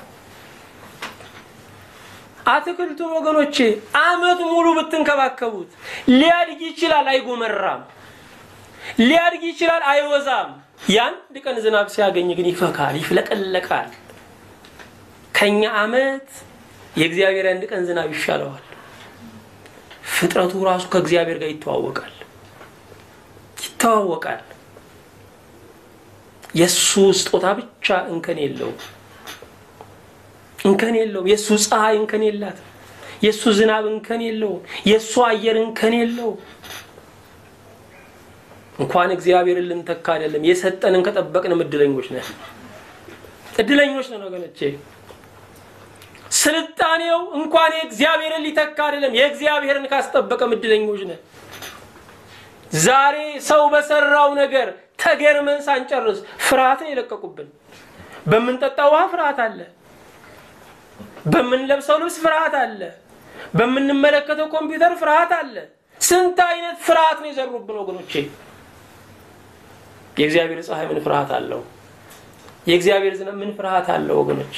አትክልቱን ወገኖቼ ዓመት ሙሉ ብትንከባከቡት ሊያድግ ይችላል፣ አይጎመራም። ሊያድግ ይችላል፣ አይወዛም። የአንድ ቀን ዝናብ ሲያገኝ ግን ይፈካል፣ ይፍለቀለቃል። ከኛ ዓመት የእግዚአብሔር አንድ ቀን ዝናብ ይሻለዋል። ፍጥረቱ ራሱ ከእግዚአብሔር ጋር ይተዋወቃል ይተዋወቃል። የእሱ ስጦታ ብቻ እንከን የለውም እንከን የለውም። የእሱ ፀሐይ እንከን የላትም። የእሱ ዝናብ እንከን የለውም። የእሱ አየር እንከን የለውም። እንኳን እግዚአብሔርን ልንተካ አይደለም የሰጠንን ከጠበቅንም እድለኞች ነን፣ እድለኞች ነን ወገኖቼ። ስልጣኔው እንኳን የእግዚአብሔርን ሊተካ አይደለም የእግዚአብሔርን ካስጠበቀም እድለኞች ነን። ዛሬ ሰው በሰራው ነገር ተገርመን ሳንጨርስ ፍርሃትን የለቀቁብን። በምንጠጣው ውሃ ፍርሃት አለ። በምንለብሰው ልብስ ፍርሃት አለ። በምንመለከተው ኮምፒውተር ፍርሃት አለ። ስንት አይነት ፍርሃት ነው የዘሩብን ወገኖቼ። የእግዚአብሔር ፀሐይ ምን ፍርሃት አለው? የእግዚአብሔር ዝናብ ምን ፍርሃት አለው ወገኖቼ?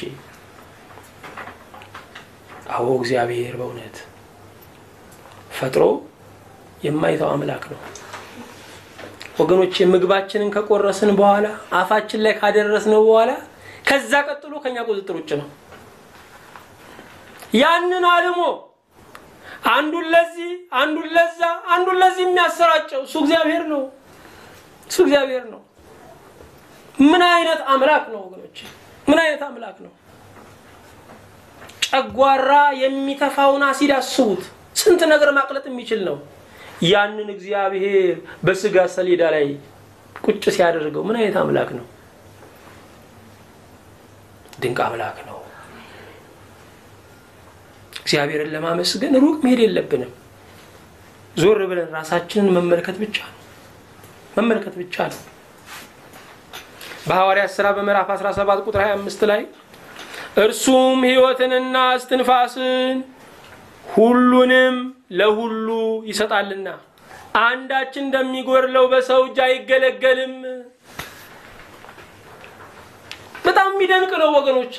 አዎ እግዚአብሔር በእውነት ፈጥሮ የማይተው አምላክ ነው ወገኖቼ። ምግባችንን ከቆረስን በኋላ አፋችን ላይ ካደረስነው በኋላ ከዛ ቀጥሎ ከኛ ቁጥጥር ውጭ ነው። ያንን አልሞ አንዱን ለዚህ አንዱን ለዛ አንዱን ለዚህ የሚያሰራጨው እሱ እግዚአብሔር ነው። እሱ እግዚአብሔር ነው። ምን አይነት አምላክ ነው ወገኖች! ምን አይነት አምላክ ነው! ጨጓራ የሚተፋውን አሲድ አስቡት። ስንት ነገር ማቅለጥ የሚችል ነው። ያንን እግዚአብሔር በስጋ ሰሌዳ ላይ ቁጭ ሲያደርገው ምን አይነት አምላክ ነው! ድንቅ አምላክ ነው። እግዚአብሔርን ለማመስገን ሩቅ መሄድ የለብንም። ዞር ብለን ራሳችንን መመልከት ብቻ ነው መመልከት ብቻ ነው። በሐዋርያት ሥራ በምዕራፍ 17 ቁጥር 25 ላይ እርሱም ሕይወትንና እስትንፋስን ሁሉንም ለሁሉ ይሰጣልና አንዳች እንደሚጎድለው በሰው እጅ አይገለገልም። በጣም የሚደንቅ ነው ወገኖቼ።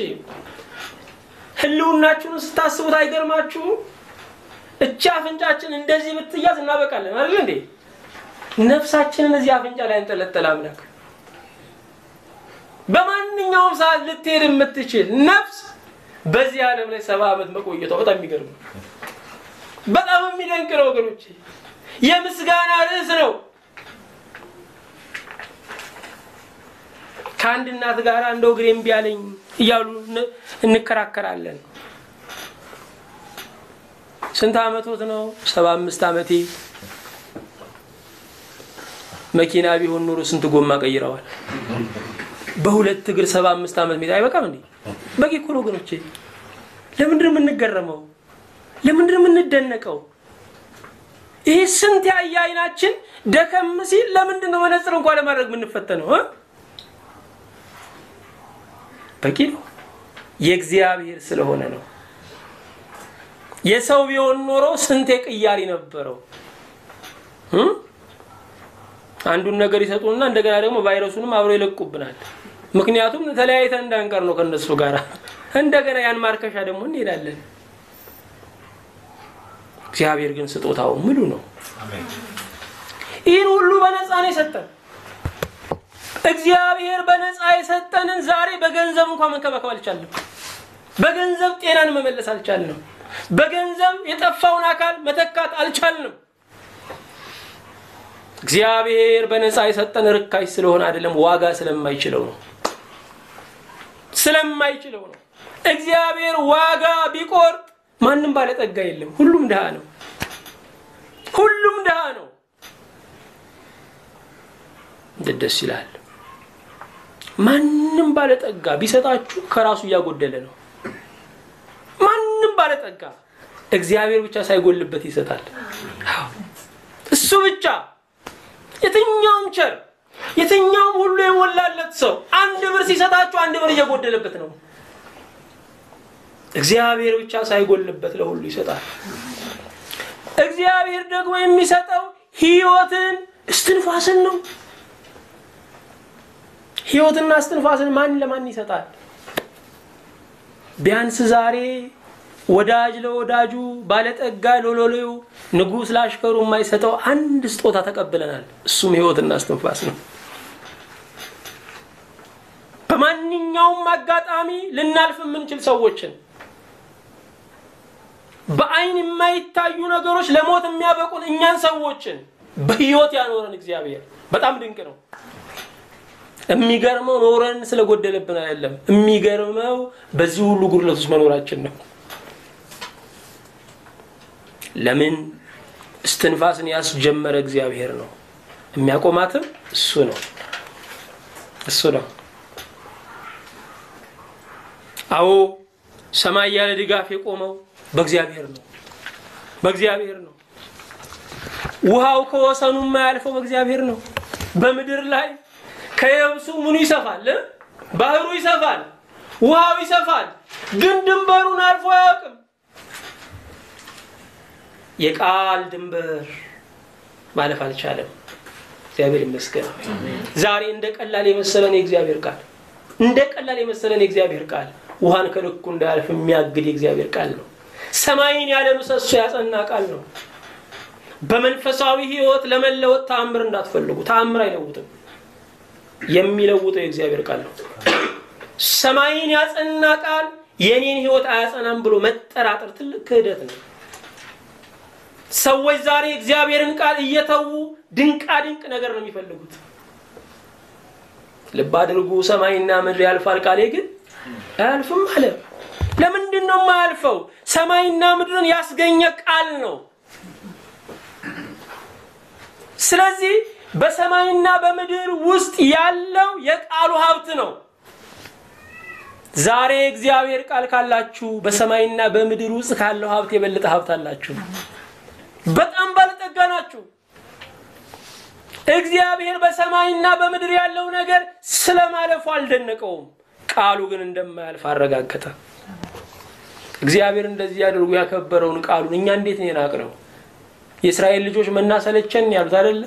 ህልውናችሁን ስታስቡት አይገርማችሁም? እቺ አፍንጫችን እንደዚህ ብትያዝ እናበቃለን አይደል እንዴ? ነፍሳችንን እዚህ አፍንጫ ላይ እንጠለጠለ አምላክ በማንኛውም ሰዓት ልትሄድ የምትችል ነፍስ በዚህ ዓለም ላይ ሰባ ዓመት መቆየቷ በጣም የሚገርም ነው። በጣም የሚደንቅ ነው ወገኖቼ። የምስጋና ርዕስ ነው። ከአንድ እናት ጋር እንደው እግሬ እምቢ አለኝ እያሉ እንከራከራለን። ስንት ዓመቶት ነው? ሰባ አምስት ዓመቴ። መኪና ቢሆን ኑሮ ስንት ጎማ ቀይረዋል። በሁለት እግር ሰባ አምስት ዓመት ሜት አይበቃም እንዴ? በቂ እኮ ነው ወገኖቼ። ለምንድን ነው የምንገረመው? ለምንድን ነው የምንደነቀው? ይህ ስንት ያየ አይናችን ደከም ሲል ለምንድን ነው መነጽር እንኳን ለማድረግ የምንፈተነው? በቂ ነው። የእግዚአብሔር ስለሆነ ነው። የሰው ቢሆን ኖሮ ስንቴ ቅያሪ ነበረው። አንዱን ነገር ይሰጡንና እንደገና ደግሞ ቫይረሱንም አብሮ ይለቁብናል። ምክንያቱም ተለያይተን እንዳንቀር ነው ከነሱ ጋር። እንደገና ያን ማርከሻ ደግሞ እንሄዳለን። እግዚአብሔር ግን ስጦታው ሙሉ ነው። ይህን ሁሉ በነፃ ነው የሰጠን። እግዚአብሔር በነፃ የሰጠንን ዛሬ በገንዘብ እንኳን መንከባከብ አልቻለም። በገንዘብ ጤናን መመለስ አልቻልንም። በገንዘብ የጠፋውን አካል መተካት አልቻልንም። እግዚአብሔር በነፃ የሰጠን ርካሽ ስለሆነ አይደለም፣ ዋጋ ስለማይችለው ነው። ስለማይችለው ነው። እግዚአብሔር ዋጋ ቢቆርጥ ማንም ባለጠጋ የለም። ሁሉም ድሃ ነው። ሁሉም ድሃ ነው። እንዴት ደስ ይላል! ማንም ባለጠጋ ቢሰጣችሁ ከራሱ እያጎደለ ነው። ማንም ባለጠጋ እግዚአብሔር ብቻ ሳይጎልበት ይሰጣል። እሱ ብቻ የትኛውም ቸር የትኛውም ሁሉ የሞላለት ሰው አንድ ብር ሲሰጣችሁ አንድ ብር እየጎደለበት ነው። እግዚአብሔር ብቻ ሳይጎልበት ለሁሉ ይሰጣል። እግዚአብሔር ደግሞ የሚሰጠው ሕይወትን እስትንፋስን ነው። ሕይወትና እስትንፋስን ማን ለማን ይሰጣል? ቢያንስ ዛሬ ወዳጅ ለወዳጁ ባለጠጋ ለሎሌው ንጉሥ ላሽከሩ የማይሰጠው አንድ ስጦታ ተቀብለናል። እሱም ሕይወትና እስትንፋስ ነው። በማንኛውም አጋጣሚ ልናልፍ የምንችል ሰዎችን በአይን የማይታዩ ነገሮች ለሞት የሚያበቁን እኛን ሰዎችን በሕይወት ያኖረን እግዚአብሔር በጣም ድንቅ ነው። የሚገርመው ኖረን ስለጎደለብን አይደለም። የሚገርመው በዚህ ሁሉ ጉድለት ውስጥ መኖራችን ነው። ለምን እስትንፋስን ያስጀመረ እግዚአብሔር ነው። የሚያቆማትም እሱ ነው እሱ ነው። አዎ ሰማይ ያለ ድጋፍ የቆመው በእግዚአብሔር ነው በእግዚአብሔር ነው። ውሃው ከወሰኑ የማያልፈው በእግዚአብሔር ነው። በምድር ላይ ከየብሱ ምኑ ይሰፋል? ባህሩ ይሰፋል፣ ውሃው ይሰፋል፣ ግን ድንበሩን አልፎ አያውቅም። የቃል ድንበር ማለፍ አልቻለም። እግዚአብሔር ይመስገን። ዛሬ እንደ ቀላል የመሰለን የእግዚአብሔር ቃል እንደ ቀላል የመሰለን የእግዚአብሔር ቃል ውሃን ከልኩ እንዳያልፍ የሚያግድ የእግዚአብሔር ቃል ነው። ሰማይን ያለ ምሰሶ ያጸና ቃል ነው። በመንፈሳዊ ሕይወት ለመለወጥ ተአምር እንዳትፈልጉ። ተአምር አይለውጥም። የሚለውጠው የእግዚአብሔር ቃል ነው። ሰማይን ያጸና ቃል የኔን ሕይወት አያጸናም ብሎ መጠራጠር ትልቅ ክህደት ነው። ሰዎች ዛሬ እግዚአብሔርን ቃል እየተዉ ድንቃ ድንቅ ነገር ነው የሚፈልጉት። ልብ አድርጉ፣ ሰማይና ምድር ያልፋል፣ ቃሌ ግን አያልፍም አለ። ለምንድን ነው የማያልፈው? ሰማይና ምድርን ያስገኘ ቃል ነው። ስለዚህ በሰማይና በምድር ውስጥ ያለው የቃሉ ሀብት ነው። ዛሬ እግዚአብሔር ቃል ካላችሁ በሰማይና በምድር ውስጥ ካለው ሀብት የበለጠ ሀብት አላችሁ። በጣም ባለጠጋ ናችሁ። እግዚአብሔር በሰማይና በምድር ያለው ነገር ስለማለፉ አልደነቀውም። ቃሉ ግን እንደማያልፍ አረጋገጠ። እግዚአብሔር እንደዚህ ያደርጉ ያከበረውን ቃሉን እኛ እንዴት ነው የናቅነው? የእስራኤል ልጆች መና ሰለቸን ያሉት አይደለ?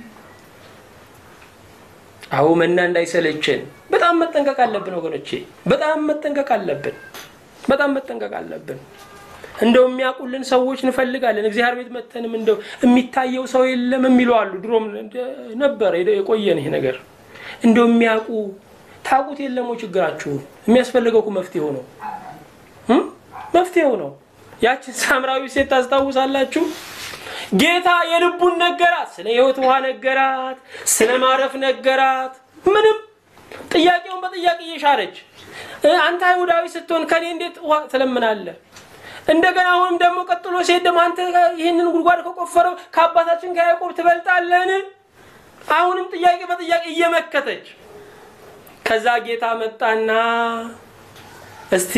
አዎ መና እንዳይሰለቸን በጣም መጠንቀቅ አለብን ወገኖቼ፣ በጣም መጠንቀቅ አለብን። በጣም መጠንቀቅ አለብን። እንደው የሚያውቁልን ሰዎች እንፈልጋለን። እግዚአብሔር ቤት መተንም እንደው የሚታየው ሰው የለም የሚሉ አሉ። ድሮም ነበር የቆየን ይሄ ነገር። እንደው የሚያውቁ ታውቁት የለም ወይ ችግራችሁ? የሚያስፈልገው እኮ መፍትሄው ነው መፍትሄው ነው። ያችን ሳምራዊ ሴት ታስታውሳላችሁ? ጌታ የልቡን ነገራት። ስለ ሕይወት ውሃ ነገራት፣ ስለ ማረፍ ነገራት። ምንም ጥያቄውን በጥያቄ እየሻረች አንተ አይሁዳዊ ስትሆን ከኔ እንዴት ውሃ ትለምናለህ? እንደገና አሁንም ደግሞ ቀጥሎ ሴት ደግሞ አንተ ይህንን ጉድጓድ ከቆፈረው ከአባታችን ከያዕቆብ ትበልጣለህን? አሁንም ጥያቄ በጥያቄ እየመከተች ከዛ ጌታ መጣና እስቲ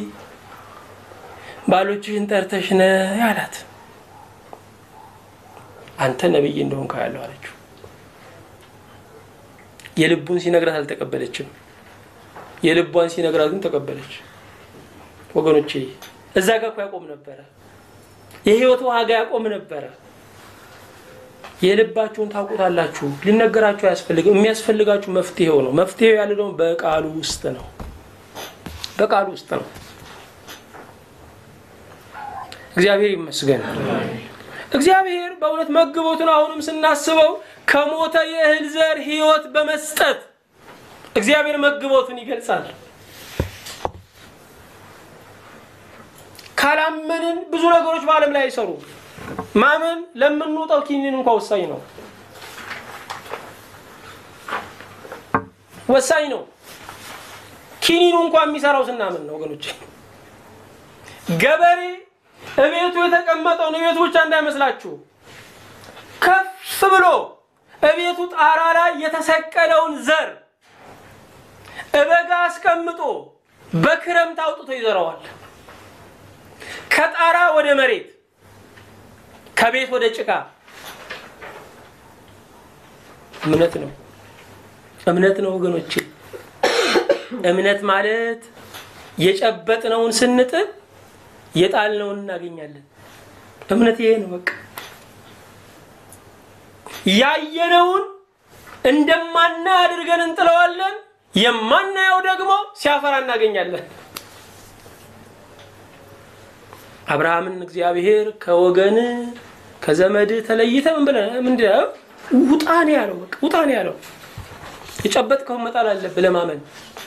ባሎችህን ጠርተሽ ነህ አላት። አንተ ነቢይ እንደሆንክ ያለው አለችው። የልቡን ሲነግራት አልተቀበለችም። የልቧን ሲነግራት ግን ተቀበለች። ወገኖቼ እዛ ጋር እኮ ያቆም ነበረ። የህይወት ዋጋ ያቆም ነበረ። የልባችሁን ታውቁታላችሁ። ሊነገራችሁ አያስፈልግም። የሚያስፈልጋችሁ መፍትሄው ነው። መፍትሄው ያለ ደግሞ በቃሉ ውስጥ ነው። በቃሉ ውስጥ ነው። እግዚአብሔር ይመስገን። እግዚአብሔር በእውነት መግቦቱን አሁንም ስናስበው ከሞተ የእህል ዘር ህይወት በመስጠት እግዚአብሔር መግቦቱን ይገልጻል። ካላመንን ብዙ ነገሮች በዓለም ላይ አይሰሩ። ማመን ለምንውጠው ኪኒን እንኳ ወሳኝ ነው፣ ወሳኝ ነው። ኪኒኑ እንኳ የሚሰራው ስናምን ነው ወገኖች። ገበሬ እቤቱ የተቀመጠውን እቤቱ ብቻ እንዳይመስላችሁ ከፍ ብሎ እቤቱ ጣራ ላይ የተሰቀለውን ዘር እበጋ አስቀምጦ በክረምት አውጥቶ ይዘራዋል። ከጣራ ወደ መሬት፣ ከቤት ወደ ጭቃ። እምነት ነው፣ እምነት ነው ወገኖቼ። እምነት ማለት የጨበጥነውን ስንጥል የጣልነውን እናገኛለን። እምነት ይሄ ነው። በቃ ያየነውን እንደማና አድርገን እንጥለዋለን። የማናየው ደግሞ ሲያፈራ እናገኛለን። አብርሃምን እግዚአብሔር ከወገን ከዘመድ ተለይተ ምን ብለህ ምንድን ነው ውጣ ነው ያለው። በቃ ውጣ ነው ያለው። የጨበጥከውን መጣል አለብህ ለማመን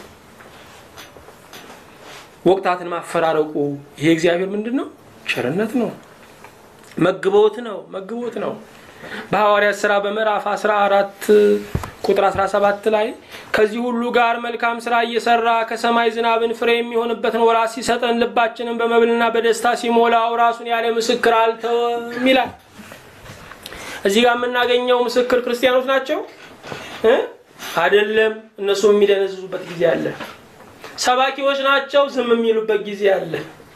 ወቅታትን ማፈራረቁ ይሄ እግዚአብሔር ምንድን ነው? ቸርነት ነው። መግቦት ነው። መግቦት ነው። በሐዋርያት ሥራ በምዕራፍ 14 ቁጥር 17 ላይ ከዚህ ሁሉ ጋር መልካም ስራ እየሰራ ከሰማይ ዝናብን ፍሬ የሚሆንበትን ወራት ሲሰጠን ልባችንን በመብልና በደስታ ሲሞላው ራሱን ያለ ምስክር አልተወም ይላል። እዚህ ጋር የምናገኘው ምስክር ክርስቲያኖች ናቸው አይደለም። እነሱ የሚደነዝዙበት ጊዜ አለ። ሰባኪዎች ናቸው፣ ዝም የሚሉበት ጊዜ አለ።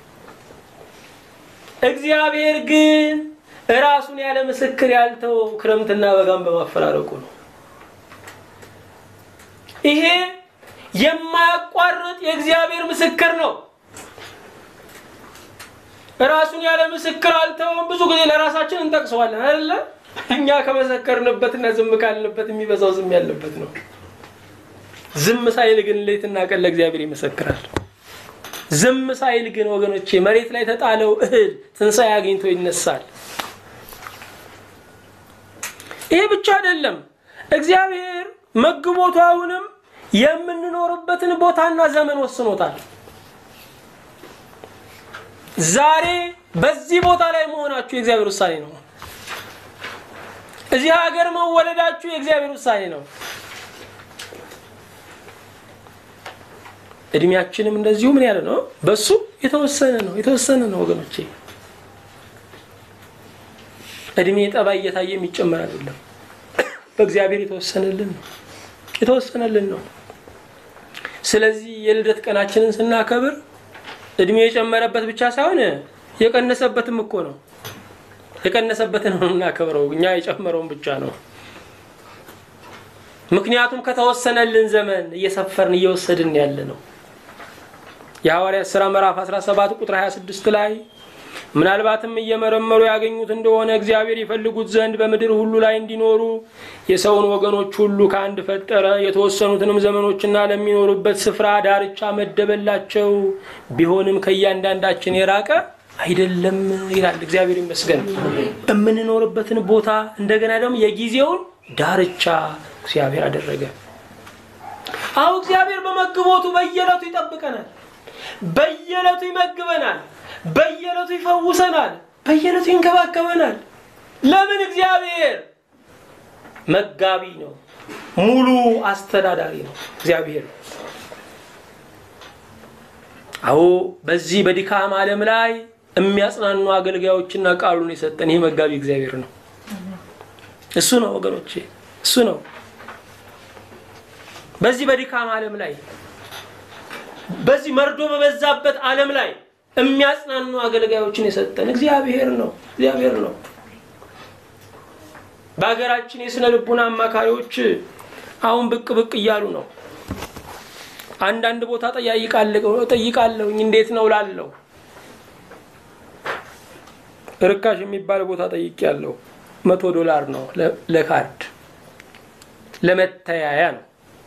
እግዚአብሔር ግን ራሱን ያለ ምስክር ያልተወው ክረምትና በጋም በማፈራረቁ ነው። ይሄ የማያቋርጥ የእግዚአብሔር ምስክር ነው። ራሱን ያለ ምስክር አልተወም። ብዙ ጊዜ ለራሳችን እንጠቅሰዋለን አይደለ? እኛ ከመሰከርንበትና ዝም ካልንበት የሚበዛው ዝም ያለበት ነው። ዝም ሳይል ግን ሌትና ቀን ለእግዚአብሔር ይመሰክራል። ዝም ሳይል ግን ወገኖቼ መሬት ላይ ተጣለው እህል ትንሣኤ አግኝቶ ይነሳል። ይሄ ብቻ አይደለም። እግዚአብሔር መግቦቱ አሁንም የምንኖርበትን ቦታና ዘመን ወስኖታል። ዛሬ በዚህ ቦታ ላይ መሆናችሁ የእግዚአብሔር ውሳኔ ነው። እዚህ ሀገር መወለዳችሁ የእግዚአብሔር ውሳኔ ነው። እድሜያችንም እንደዚሁ ምን ያለ ነው? በሱ የተወሰነ ነው። የተወሰነ ነው ወገኖቼ። እድሜ ጠባይ እየታየ የሚጨመር አይደለም። በእግዚአብሔር የተወሰነልን ነው። የተወሰነልን ነው። ስለዚህ የልደት ቀናችንን ስናከብር እድሜ የጨመረበት ብቻ ሳይሆን የቀነሰበትም እኮ ነው። የቀነሰበትን ነው የምናከብረው፣ እኛ የጨመረውን ብቻ ነው። ምክንያቱም ከተወሰነልን ዘመን እየሰፈርን እየወሰድን ያለ ነው። የሐዋርያት ሥራ ምዕራፍ 17 ቁጥር 26 ላይ ምናልባትም እየመረመሩ ያገኙት እንደሆነ እግዚአብሔር ይፈልጉት ዘንድ በምድር ሁሉ ላይ እንዲኖሩ የሰውን ወገኖች ሁሉ ከአንድ ፈጠረ፣ የተወሰኑትንም ዘመኖችና ለሚኖሩበት ስፍራ ዳርቻ መደበላቸው፣ ቢሆንም ከእያንዳንዳችን የራቀ አይደለም ይላል። እግዚአብሔር ይመስገን። የምንኖርበትን ቦታ እንደገና ደግሞ የጊዜውን ዳርቻ እግዚአብሔር አደረገ። አሁ እግዚአብሔር በመግቦቱ በየዕለቱ ይጠብቀናል፣ በየዕለቱ ይመግበናል፣ በየዕለቱ ይፈውሰናል፣ በየዕለቱ ይንከባከበናል። ለምን? እግዚአብሔር መጋቢ ነው፣ ሙሉ አስተዳዳሪ ነው እግዚአብሔር። አዎ በዚህ በድካም ዓለም ላይ የሚያጽናኑ አገልጋዮችና ቃሉን የሰጠን ይህ መጋቢ እግዚአብሔር ነው። እሱ ነው ወገኖቼ፣ እሱ ነው። በዚህ በድካም ዓለም ላይ በዚህ መርዶ በበዛበት ዓለም ላይ የሚያጽናኑ አገልጋዮችን የሰጠን እግዚአብሔር ነው። እግዚአብሔር ነው። በሀገራችን የስነ ልቡና አማካሪዎች አሁን ብቅ ብቅ እያሉ ነው። አንዳንድ ቦታ ጠይቃለሁኝ እንዴት ነው ላለው ርካሽ የሚባል ቦታ ጠይቄያለሁ። መቶ ዶላር ነው ለካርድ ለመተያያ ነው።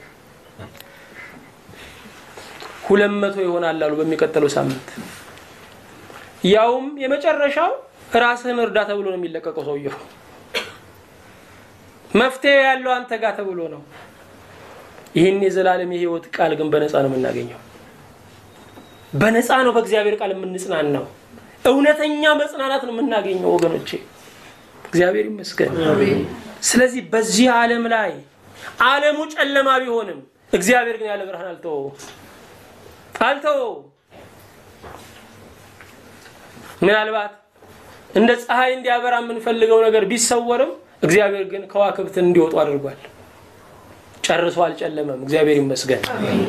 ሁለት መቶ ይሆናል አሉ በሚቀጥለው ሳምንት። ያውም የመጨረሻው ራስህን እርዳ ተብሎ ነው የሚለቀቀው ሰውየው። መፍትሄ ያለው አንተ ጋር ተብሎ ነው። ይህን የዘላለም የህይወት ቃል ግን በነፃ ነው የምናገኘው። በነፃ ነው በእግዚአብሔር ቃል የምንጽናናው። እውነተኛ መጽናናት ነው የምናገኘው ወገኖቼ፣ እግዚአብሔር ይመስገን። ስለዚህ በዚህ ዓለም ላይ ዓለሙ ጨለማ ቢሆንም እግዚአብሔር ግን ያለ ብርሃን አልተወው አልተወው። ምናልባት እንደ ፀሐይ እንዲያበራ የምንፈልገው ነገር ቢሰወርም እግዚአብሔር ግን ከዋክብትን እንዲወጡ አድርጓል። ጨርሶ አልጨለመም። እግዚአብሔር ይመስገን።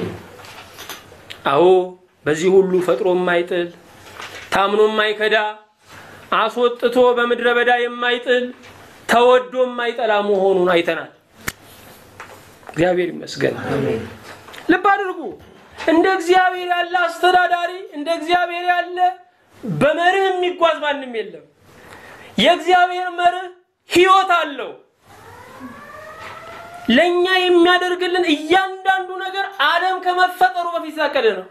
አዎ በዚህ ሁሉ ፈጥሮ የማይጥል ታምኖ የማይከዳ አስወጥቶ በምድረ በዳ የማይጥል ተወዶ የማይጠላ መሆኑን አይተናል። እግዚአብሔር ይመስገን። ልብ አድርጉ። እንደ እግዚአብሔር ያለ አስተዳዳሪ፣ እንደ እግዚአብሔር ያለ በመርህ የሚጓዝ ማንም የለም። የእግዚአብሔር መርህ ሕይወት አለው። ለእኛ የሚያደርግልን እያንዳንዱ ነገር ዓለም ከመፈጠሩ በፊት የታቀደ ነው።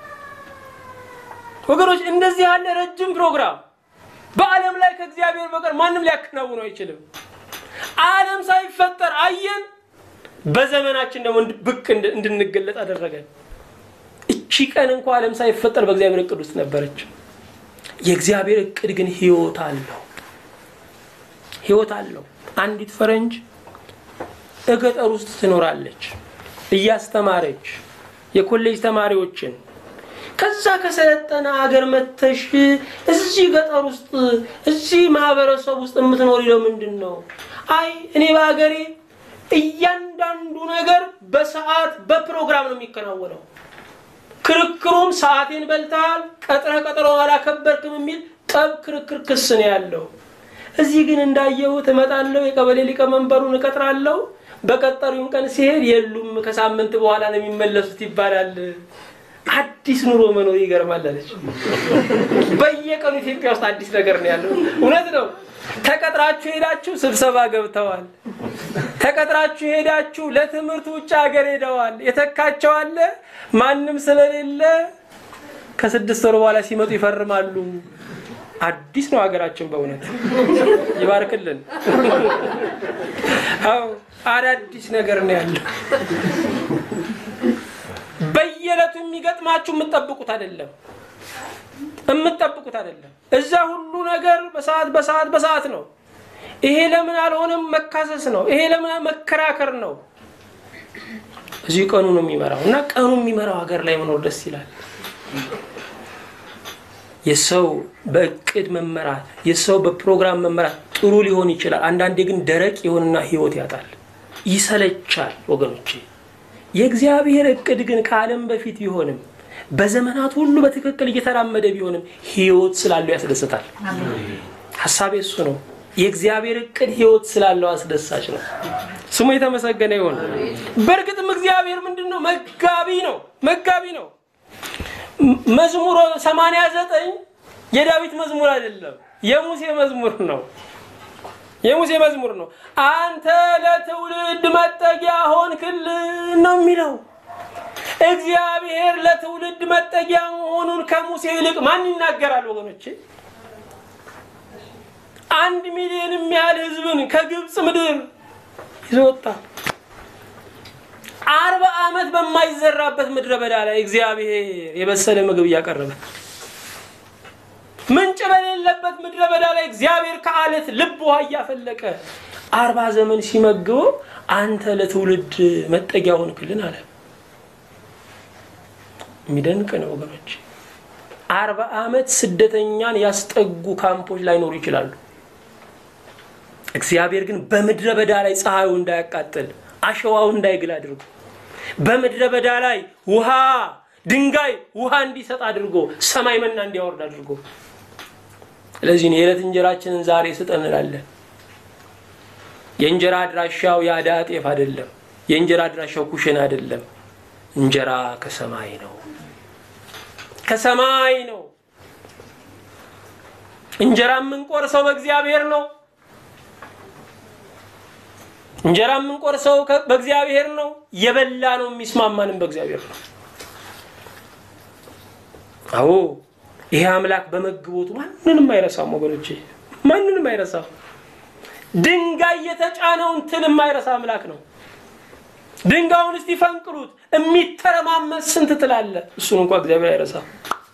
ወገኖች እንደዚህ ያለ ረጅም ፕሮግራም በዓለም ላይ ከእግዚአብሔር በቀር ማንም ሊያከናውነው አይችልም። ዓለም ሳይፈጠር አየን። በዘመናችን ደግሞ ብቅ እንድንገለጥ አደረገን። እቺ ቀን እንኳ ዓለም ሳይፈጠር በእግዚአብሔር እቅድ ውስጥ ነበረች። የእግዚአብሔር እቅድ ግን ሕይወት አለው። ሕይወት አለው። አንዲት ፈረንጅ እገጠር ውስጥ ትኖራለች እያስተማረች የኮሌጅ ተማሪዎችን ከዛ ከሰለጠነ ሀገር መተሽ እዚህ ገጠር ውስጥ እዚህ ማህበረሰብ ውስጥ የምትኖሪ ለምንድን ነው? አይ እኔ በሀገሬ እያንዳንዱ ነገር በሰዓት በፕሮግራም ነው የሚከናወነው። ክርክሩም ሰዓቴን በልተሃል፣ ቀጥረህ ቀጠሮ አላከበርክም የሚል ጠብ፣ ክርክር፣ ክስ ነው ያለው። እዚህ ግን እንዳየሁት እመጣለሁ፣ የቀበሌ ሊቀመንበሩን እቀጥራለሁ። በቀጠሩኝ ቀን ሲሄድ የሉም፣ ከሳምንት በኋላ ነው የሚመለሱት ይባላል። አዲስ ኑሮ መኖር ይገርማል አለች። በየቀኑ ኢትዮጵያ ውስጥ አዲስ ነገር ነው ያለው። እውነት ነው። ተቀጥራችሁ ሄዳችሁ ስብሰባ ገብተዋል። ተቀጥራችሁ ሄዳችሁ ለትምህርት ውጭ ሀገር ሄደዋል። የተካቸው አለ። ማንም ስለሌለ ከስድስት ወር በኋላ ሲመጡ ይፈርማሉ። አዲስ ነው ሀገራችን። በእውነት ይባርክልን። አዎ አዳዲስ ነገር ነው ያለው። በየዕለቱ የሚገጥማችሁ የምትጠብቁት አይደለም የምትጠብቁት አይደለም። እዛ ሁሉ ነገር በሰዓት በሰዓት በሰዓት ነው። ይሄ ለምን አልሆነም መካሰስ ነው። ይሄ ለምን መከራከር ነው። እዚህ ቀኑ ነው የሚመራው እና ቀኑ የሚመራው ሀገር ላይ መኖር ደስ ይላል። የሰው በእቅድ መመራት፣ የሰው በፕሮግራም መመራት ጥሩ ሊሆን ይችላል። አንዳንዴ ግን ደረቅ የሆንና ህይወት ያጣል፣ ይሰለቻል። ወገኖቼ የእግዚአብሔር እቅድ ግን ከዓለም በፊት ቢሆንም በዘመናት ሁሉ በትክክል እየተራመደ ቢሆንም ህይወት ስላለው ያስደስታል። ሀሳቤ እሱ ነው። የእግዚአብሔር እቅድ ህይወት ስላለው አስደሳች ነው። ስሙ የተመሰገነ ይሆን። በእርግጥም እግዚአብሔር ምንድን ነው? መጋቢ ነው። መጋቢ ነው። መዝሙር 89 የዳዊት መዝሙር አይደለም፣ የሙሴ መዝሙር ነው። የሙሴ መዝሙር ነው። አንተ ለትውልድ መጠጊያ ሆንክልን ነው የሚለው። እግዚአብሔር ለትውልድ መጠጊያ መሆኑን ከሙሴ ይልቅ ማን ይናገራል ወገኖቼ? አንድ ሚሊዮን የሚያህል ህዝብን ከግብፅ ምድር ይዞ ወጣ። አርባ ዓመት በማይዘራበት ምድረ በዳ ላይ እግዚአብሔር የበሰለ ምግብ እያቀረበ ምንጭ በሌለበት ምድረ በዳ ላይ እግዚአብሔር ከአለት ልብ ውሃ እያፈለቀ አርባ ዘመን ሲመግበው አንተ ለትውልድ መጠጊያ ሆንክልን አለ። የሚደንቅ ነው ወገኖች። አርባ ዓመት ስደተኛን ያስጠጉ ካምፖች ላይኖሩ ይችላሉ። እግዚአብሔር ግን በምድረ በዳ ላይ ፀሐዩ እንዳያቃጥል አሸዋው እንዳይግል አድርጎ በምድረ በዳ ላይ ውሃ ድንጋይ ውሃ እንዲሰጥ አድርጎ ሰማይ መና እንዲያወርድ አድርጎ ስለዚህ የዕለት እንጀራችንን ዛሬ ስጠን እንላለን። የእንጀራ አድራሻው የአዳ ጤፍ አይደለም። የእንጀራ አድራሻው ኩሽን አይደለም። እንጀራ ከሰማይ ነው፣ ከሰማይ ነው። እንጀራ የምንቆርሰው በእግዚአብሔር ነው። እንጀራ የምንቆርሰው በእግዚአብሔር ነው። የበላ ነው የሚስማማንም በእግዚአብሔር ነው። አዎ ይሄ አምላክ በመግቦቱ ማንንም አይረሳም ወገኖቼ፣ ማንንም አይረሳም። ድንጋይ የተጫነውን ትል የማይረሳ አምላክ ነው። ድንጋዩን እስቲ ፈንቅሉት፣ የሚተረማመስ ስንት ትል አለ። እሱን እንኳ እግዚአብሔር አይረሳም።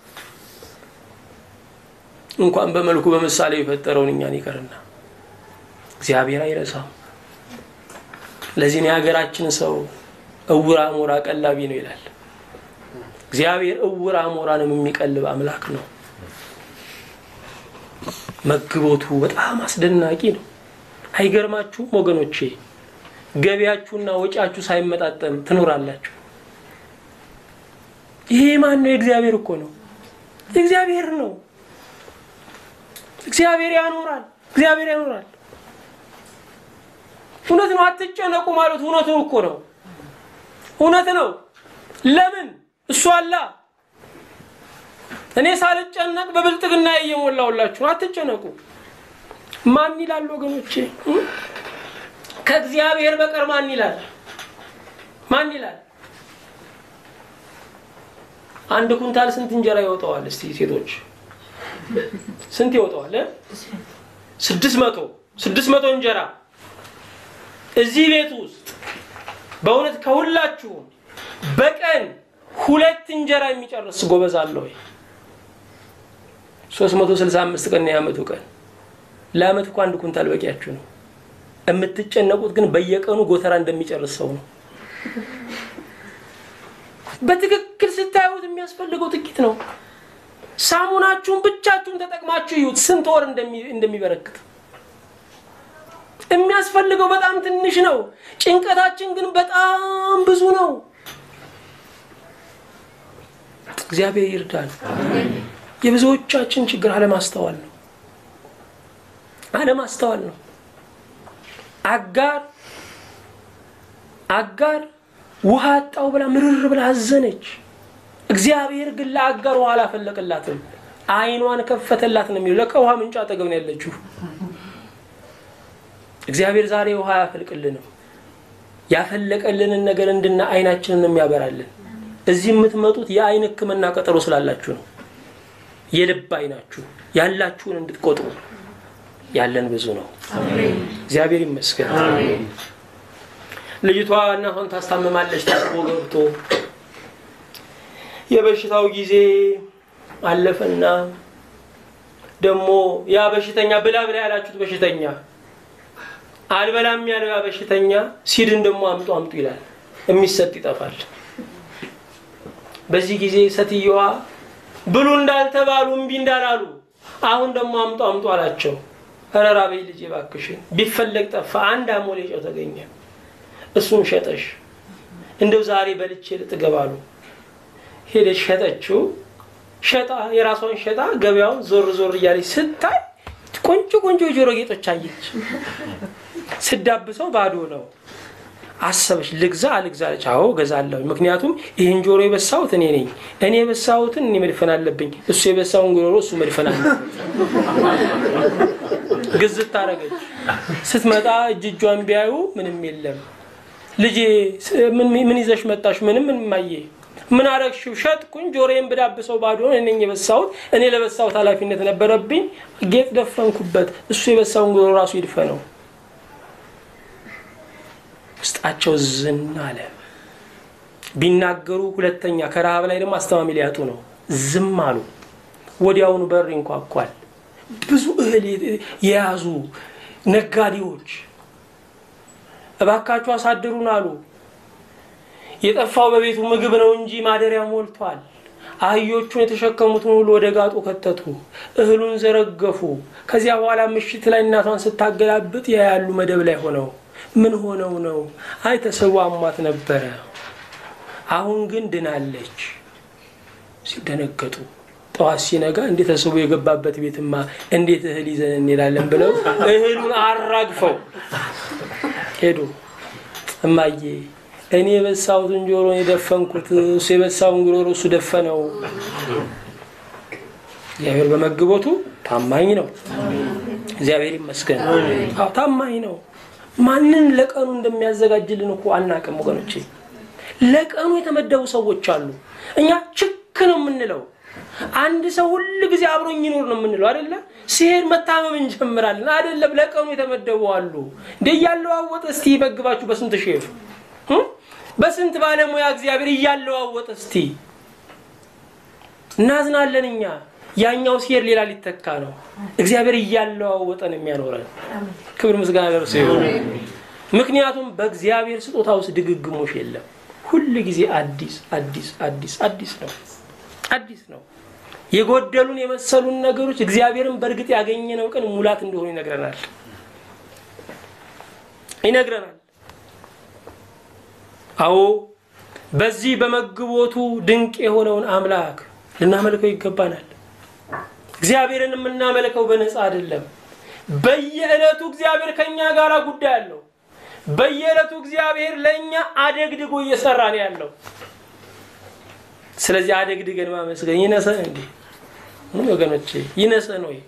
እንኳን በመልኩ በምሳሌ የፈጠረውን እኛን ይቀርና እግዚአብሔር አይረሳም። ለዚህ ነው የሀገራችን ሰው እውር አሞራ ቀላቢ ነው ይላል። እግዚአብሔር እውር አሞራንም የሚቀልብ አምላክ ነው። መግቦቱ በጣም አስደናቂ ነው። አይገርማችሁም ወገኖቼ? ገቢያችሁና ወጪያችሁ ሳይመጣጠን ትኖራላችሁ። ይሄ ማን ነው? የእግዚአብሔር እኮ ነው። እግዚአብሔር ነው። እግዚአብሔር ያኖራል። እግዚአብሔር ያኖራል። እውነት ነው። አትጨነቁ ማለት እውነቱን እኮ ነው። እውነት ነው። ለምን እሱ አላ እኔ ሳልጨነቅ በብልጥግና እየሞላውላችሁ አትጨነቁ። ማን ይላል ወገኖቼ? ከእግዚአብሔር በቀር ማን ይላል? ማን ይላል? አንድ ኩንታል ስንት እንጀራ ይወጣዋል? እስቲ ሴቶች ስንት ይወጣዋል? ስድስት መቶ ስድስት መቶ እንጀራ እዚህ ቤት ውስጥ በእውነት ከሁላችሁም በቀን ሁለት እንጀራ የሚጨርስ ጎበዝ አለ ወይ? 365 ቀን ነው የዓመቱ ቀን። ለዓመት እኮ አንድ ኩንታል በቂያችሁ ነው። የምትጨነቁት ግን በየቀኑ ጎተራ እንደሚጨርስ ሰው ነው። በትክክል ስታዩት የሚያስፈልገው ጥቂት ነው። ሳሙናችሁን ብቻችሁን ተጠቅማችሁ ይዩት ስንት ወር እንደሚበረክት። የሚያስፈልገው በጣም ትንሽ ነው። ጭንቀታችን ግን በጣም ብዙ ነው። እግዚአብሔር ይርዳል። የብዙዎቻችን ችግር አለማስተዋል ነው። አለማስተዋል ነው። አጋር አጋር ውሃ አጣው ብላ ምርር ብላ አዘነች። እግዚአብሔር ግን ለአጋር ውሃ አላፈለቀላትም፣ ዓይኗን ከፈተላት ነው የሚለው። ለካ ውሃ ምንጭ አጠገብ ነው ያለችው። እግዚአብሔር ዛሬ ውሃ አያፈልቅልንም። ያፈለቀልንን ነገር እንድና ዓይናችንን የሚያበራልን እዚህ የምትመጡት የዓይን ሕክምና ቀጠሮ ስላላችሁ ነው። የልብ ዓይናችሁ ያላችሁን እንድትቆጥሩ ያለን ብዙ ነው። እግዚአብሔር ይመስገን። ልጅቷ እናቷን ታስታምማለች። ታጥቦ ገብቶ የበሽታው ጊዜ አለፈና ደግሞ ያ በሽተኛ ብላ ብላ ያላችሁት በሽተኛ አልበላም ያለው ያ በሽተኛ ሲድን ደግሞ አምጡ አምጡ ይላል። የሚሰጥ ይጠፋል። በዚህ ጊዜ ሴትየዋ ብሉ እንዳልተባሉ እምቢ እንዳላሉ አሁን ደግሞ አምጡ አምጡ አላቸው። ኧረ ራበኝ ልጄ እባክሽን። ቢፈለግ ጠፋ። አንድ አሞሌ ጨው ተገኘ። እሱን ሸጠሽ እንደው ዛሬ በልቼ ልጥገብ አሉ። ሄደች ሸጠችው። ሸጣ የራሷን ሸጣ ገበያውን ዞር ዞር እያለች ስታይ ቆንጆ ቆንጆ የጆሮ ጌጦች አየች። ስዳብሰው ባዶ ነው። አሰበች፣ ልግዛ አልግዛ አለች። አዎ ገዛለሁ፣ ምክንያቱም ይህን ጆሮ የበሳሁት እኔ ነኝ። እኔ የበሳሁትን እኔ መድፈን አለብኝ። እሱ የበሳውን ጉሮሮ እሱ መድፈን አለብኝ። ግዝት ታደረገች። ስትመጣ እጅ እጇን ቢያዩ ምንም የለም። ልጄ ምን ይዘሽ መጣሽ? ምንም ምንማየ ምን አረግሽው? ሸጥኩኝ። ጆሮዬን ብዳብሰው ባዶ ነው። እኔ የበሳሁት እኔ ለበሳሁት ኃላፊነት ነበረብኝ። ጌጥ ደፈንኩበት። እሱ የበሳውን ጉሮሮ ራሱ ይድፈነው። ውስጣቸው ዝን አለ። ቢናገሩ ሁለተኛ ከረሃብ ላይ ደግሞ አስተማሚ ሊያጡ ነው። ዝም አሉ። ወዲያውኑ በር ይንኳኳል። ብዙ እህል የያዙ ነጋዴዎች እባካችሁ አሳድሩን አሉ። የጠፋው በቤቱ ምግብ ነው እንጂ ማደሪያ ሞልቷል። አህዮቹን የተሸከሙትን ሁሉ ወደ ጋጡ ከተቱ፣ እህሉን ዘረገፉ። ከዚያ በኋላ ምሽት ላይ እናቷን ስታገላብጥ ያያሉ መደብ ላይ ሆነው ምን ሆነው ነው? አይ ተሰዋ አሟት ነበረ፣ አሁን ግን ድናለች። ሲደነገጡ ጠዋት ሲነጋ እንዴት ተስቦ የገባበት ቤትማ እንዴት እህል ይዘን እንሄዳለን ብለው እህሉን አራግፈው ሄዱ። እማዬ እኔ የበሳሁትን ጆሮን የደፈንኩት እሱ የበሳውን ጉሮሮ እሱ ደፈነው። እግዚአብሔር በመግቦቱ ታማኝ ነው። እግዚአብሔር ይመስገን። አዎ ታማኝ ነው። ማንን ለቀኑ እንደሚያዘጋጅልን እኮ አናቅም ወገኖቼ። ለቀኑ የተመደቡ ሰዎች አሉ። እኛ ችክ ነው የምንለው። አንድ ሰው ሁል ጊዜ አብሮኝ ይኖር ነው የምንለው አይደለ? ሲሄድ መታመም እንጀምራለን አይደለም? ለቀኑ የተመደቡ አሉ። እንደ እያለዋወጠ እስቲ ይመግባችሁ በስንት ሼፍ በስንት ባለሙያ እግዚአብሔር እያለዋወጠ እስቲ እናዝናለን እኛ። ያኛው ሲሄድ ሌላ ሊተካ ነው። እግዚአብሔር እያለዋወጠን የሚያኖረን ክብር ምስጋና ደርሶ ይሆን። ምክንያቱም በእግዚአብሔር ስጦታ ውስጥ ድግግሞሽ የለም። ሁል ጊዜ አዲስ አዲስ አዲስ አዲስ ነው አዲስ ነው። የጎደሉን የመሰሉን ነገሮች እግዚአብሔርን በእርግጥ ያገኘነው ቀን ሙላት እንደሆኑ ይነግረናል ይነግረናል። አዎ በዚህ በመግቦቱ ድንቅ የሆነውን አምላክ ልናመልከው ይገባናል። እግዚአብሔርን የምናመልከው በነፃ አይደለም። በየዕለቱ እግዚአብሔር ከኛ ጋር ጉዳይ አለው። በየዕለቱ እግዚአብሔር ለእኛ አደግድጎ እየሰራ ነው ያለው። ስለዚህ አደግድገን ማመስገን ይነሰን እንዴ? ምን ወገኖቼ ይነሰን ወይ?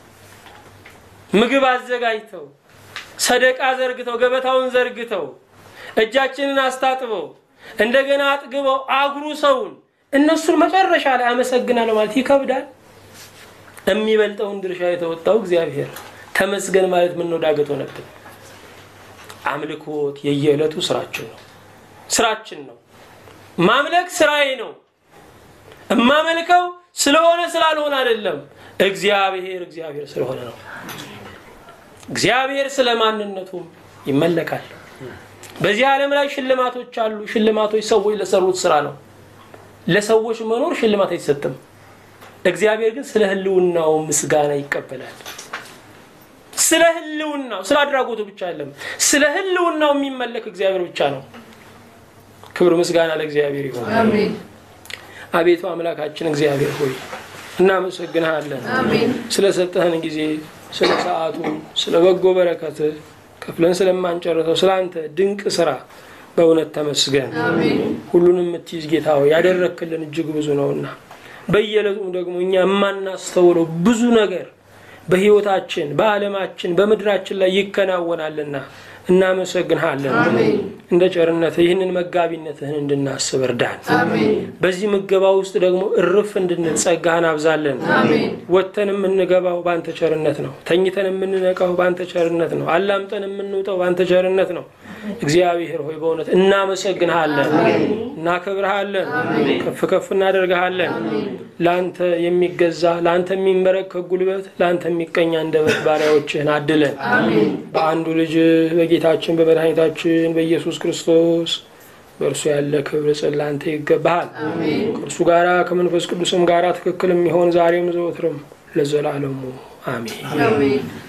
ምግብ አዘጋጅተው ሰደቃ ዘርግተው ገበታውን ዘርግተው እጃችንን አስታጥበው እንደገና አጥግበው አጉሩ ሰውን እነሱን መጨረሻ ላይ አመሰግናለሁ ማለት ይከብዳል። የሚበልጠውን ድርሻ የተወጣው እግዚአብሔር ተመስገን ማለት ምን ነው ዳገት ሆነብን። አምልኮት የየዕለቱ ስራችን ነው ስራችን ነው። ማምለክ ስራዬ ነው። እማመልከው ስለሆነ ስላልሆነ አይደለም። እግዚአብሔር እግዚአብሔር ስለሆነ ነው። እግዚአብሔር ስለ ማንነቱም ይመለካል። በዚህ ዓለም ላይ ሽልማቶች አሉ። ሽልማቶች ሰዎች ለሰሩት ስራ ነው። ለሰዎች መኖር ሽልማት አይሰጥም። እግዚአብሔር ግን ስለ ሕልውናው ምስጋና ይቀበላል። ስለ ሕልውናው ስለ አድራጎቱ ብቻ አይደለም፣ ስለ ሕልውናው የሚመለክ እግዚአብሔር ብቻ ነው። ክብር ምስጋና ለእግዚአብሔር ይሆን። አቤቱ አምላካችን እግዚአብሔር ሆይ እናመሰግንሃለን ስለሰጠህን ጊዜ፣ ስለ ሰዓቱ፣ ስለ በጎ በረከት ከፍለን ስለማንጨርሰው ስለ አንተ ድንቅ ስራ በእውነት ተመስገን። ሁሉንም የምትይዝ ጌታ ሆይ ያደረክልን እጅግ ብዙ ነውና በየዕለቱም ደግሞ እኛ የማናስተውለው ብዙ ነገር በህይወታችን፣ በዓለማችን፣ በምድራችን ላይ ይከናወናልና እናመሰግንሃለን። እንደ ቸርነትህ ይህንን መጋቢነትህን እንድናስብ እርዳን። በዚህ ምገባ ውስጥ ደግሞ እርፍ እንድንል ጸጋህን አብዛለን። ወጥተን የምንገባው በአንተ ቸርነት ነው። ተኝተን የምንነቃው በአንተ ቸርነት ነው። አላምጠን የምንውጠው በአንተ ቸርነት ነው። እግዚአብሔር ሆይ በእውነት እናመሰግንሃለን፣ እናከብርሃለን፣ ከፍ ከፍ እናደርግሃለን። ለአንተ የሚገዛ ለአንተ የሚንበረከክ ጉልበት፣ ለአንተ የሚቀኝ አንደበት ባሪያዎችህን አድለን በአንዱ ልጅ በጌታችን በመድኃኒታችን በኢየሱስ ክርስቶስ በእርሱ ያለ ክብር ጽላንተ ይገባሃል። ከእርሱ ጋራ ከመንፈስ ቅዱስም ጋራ ትክክል የሚሆን ዛሬም ዘወትርም ለዘላለሙ አሜን።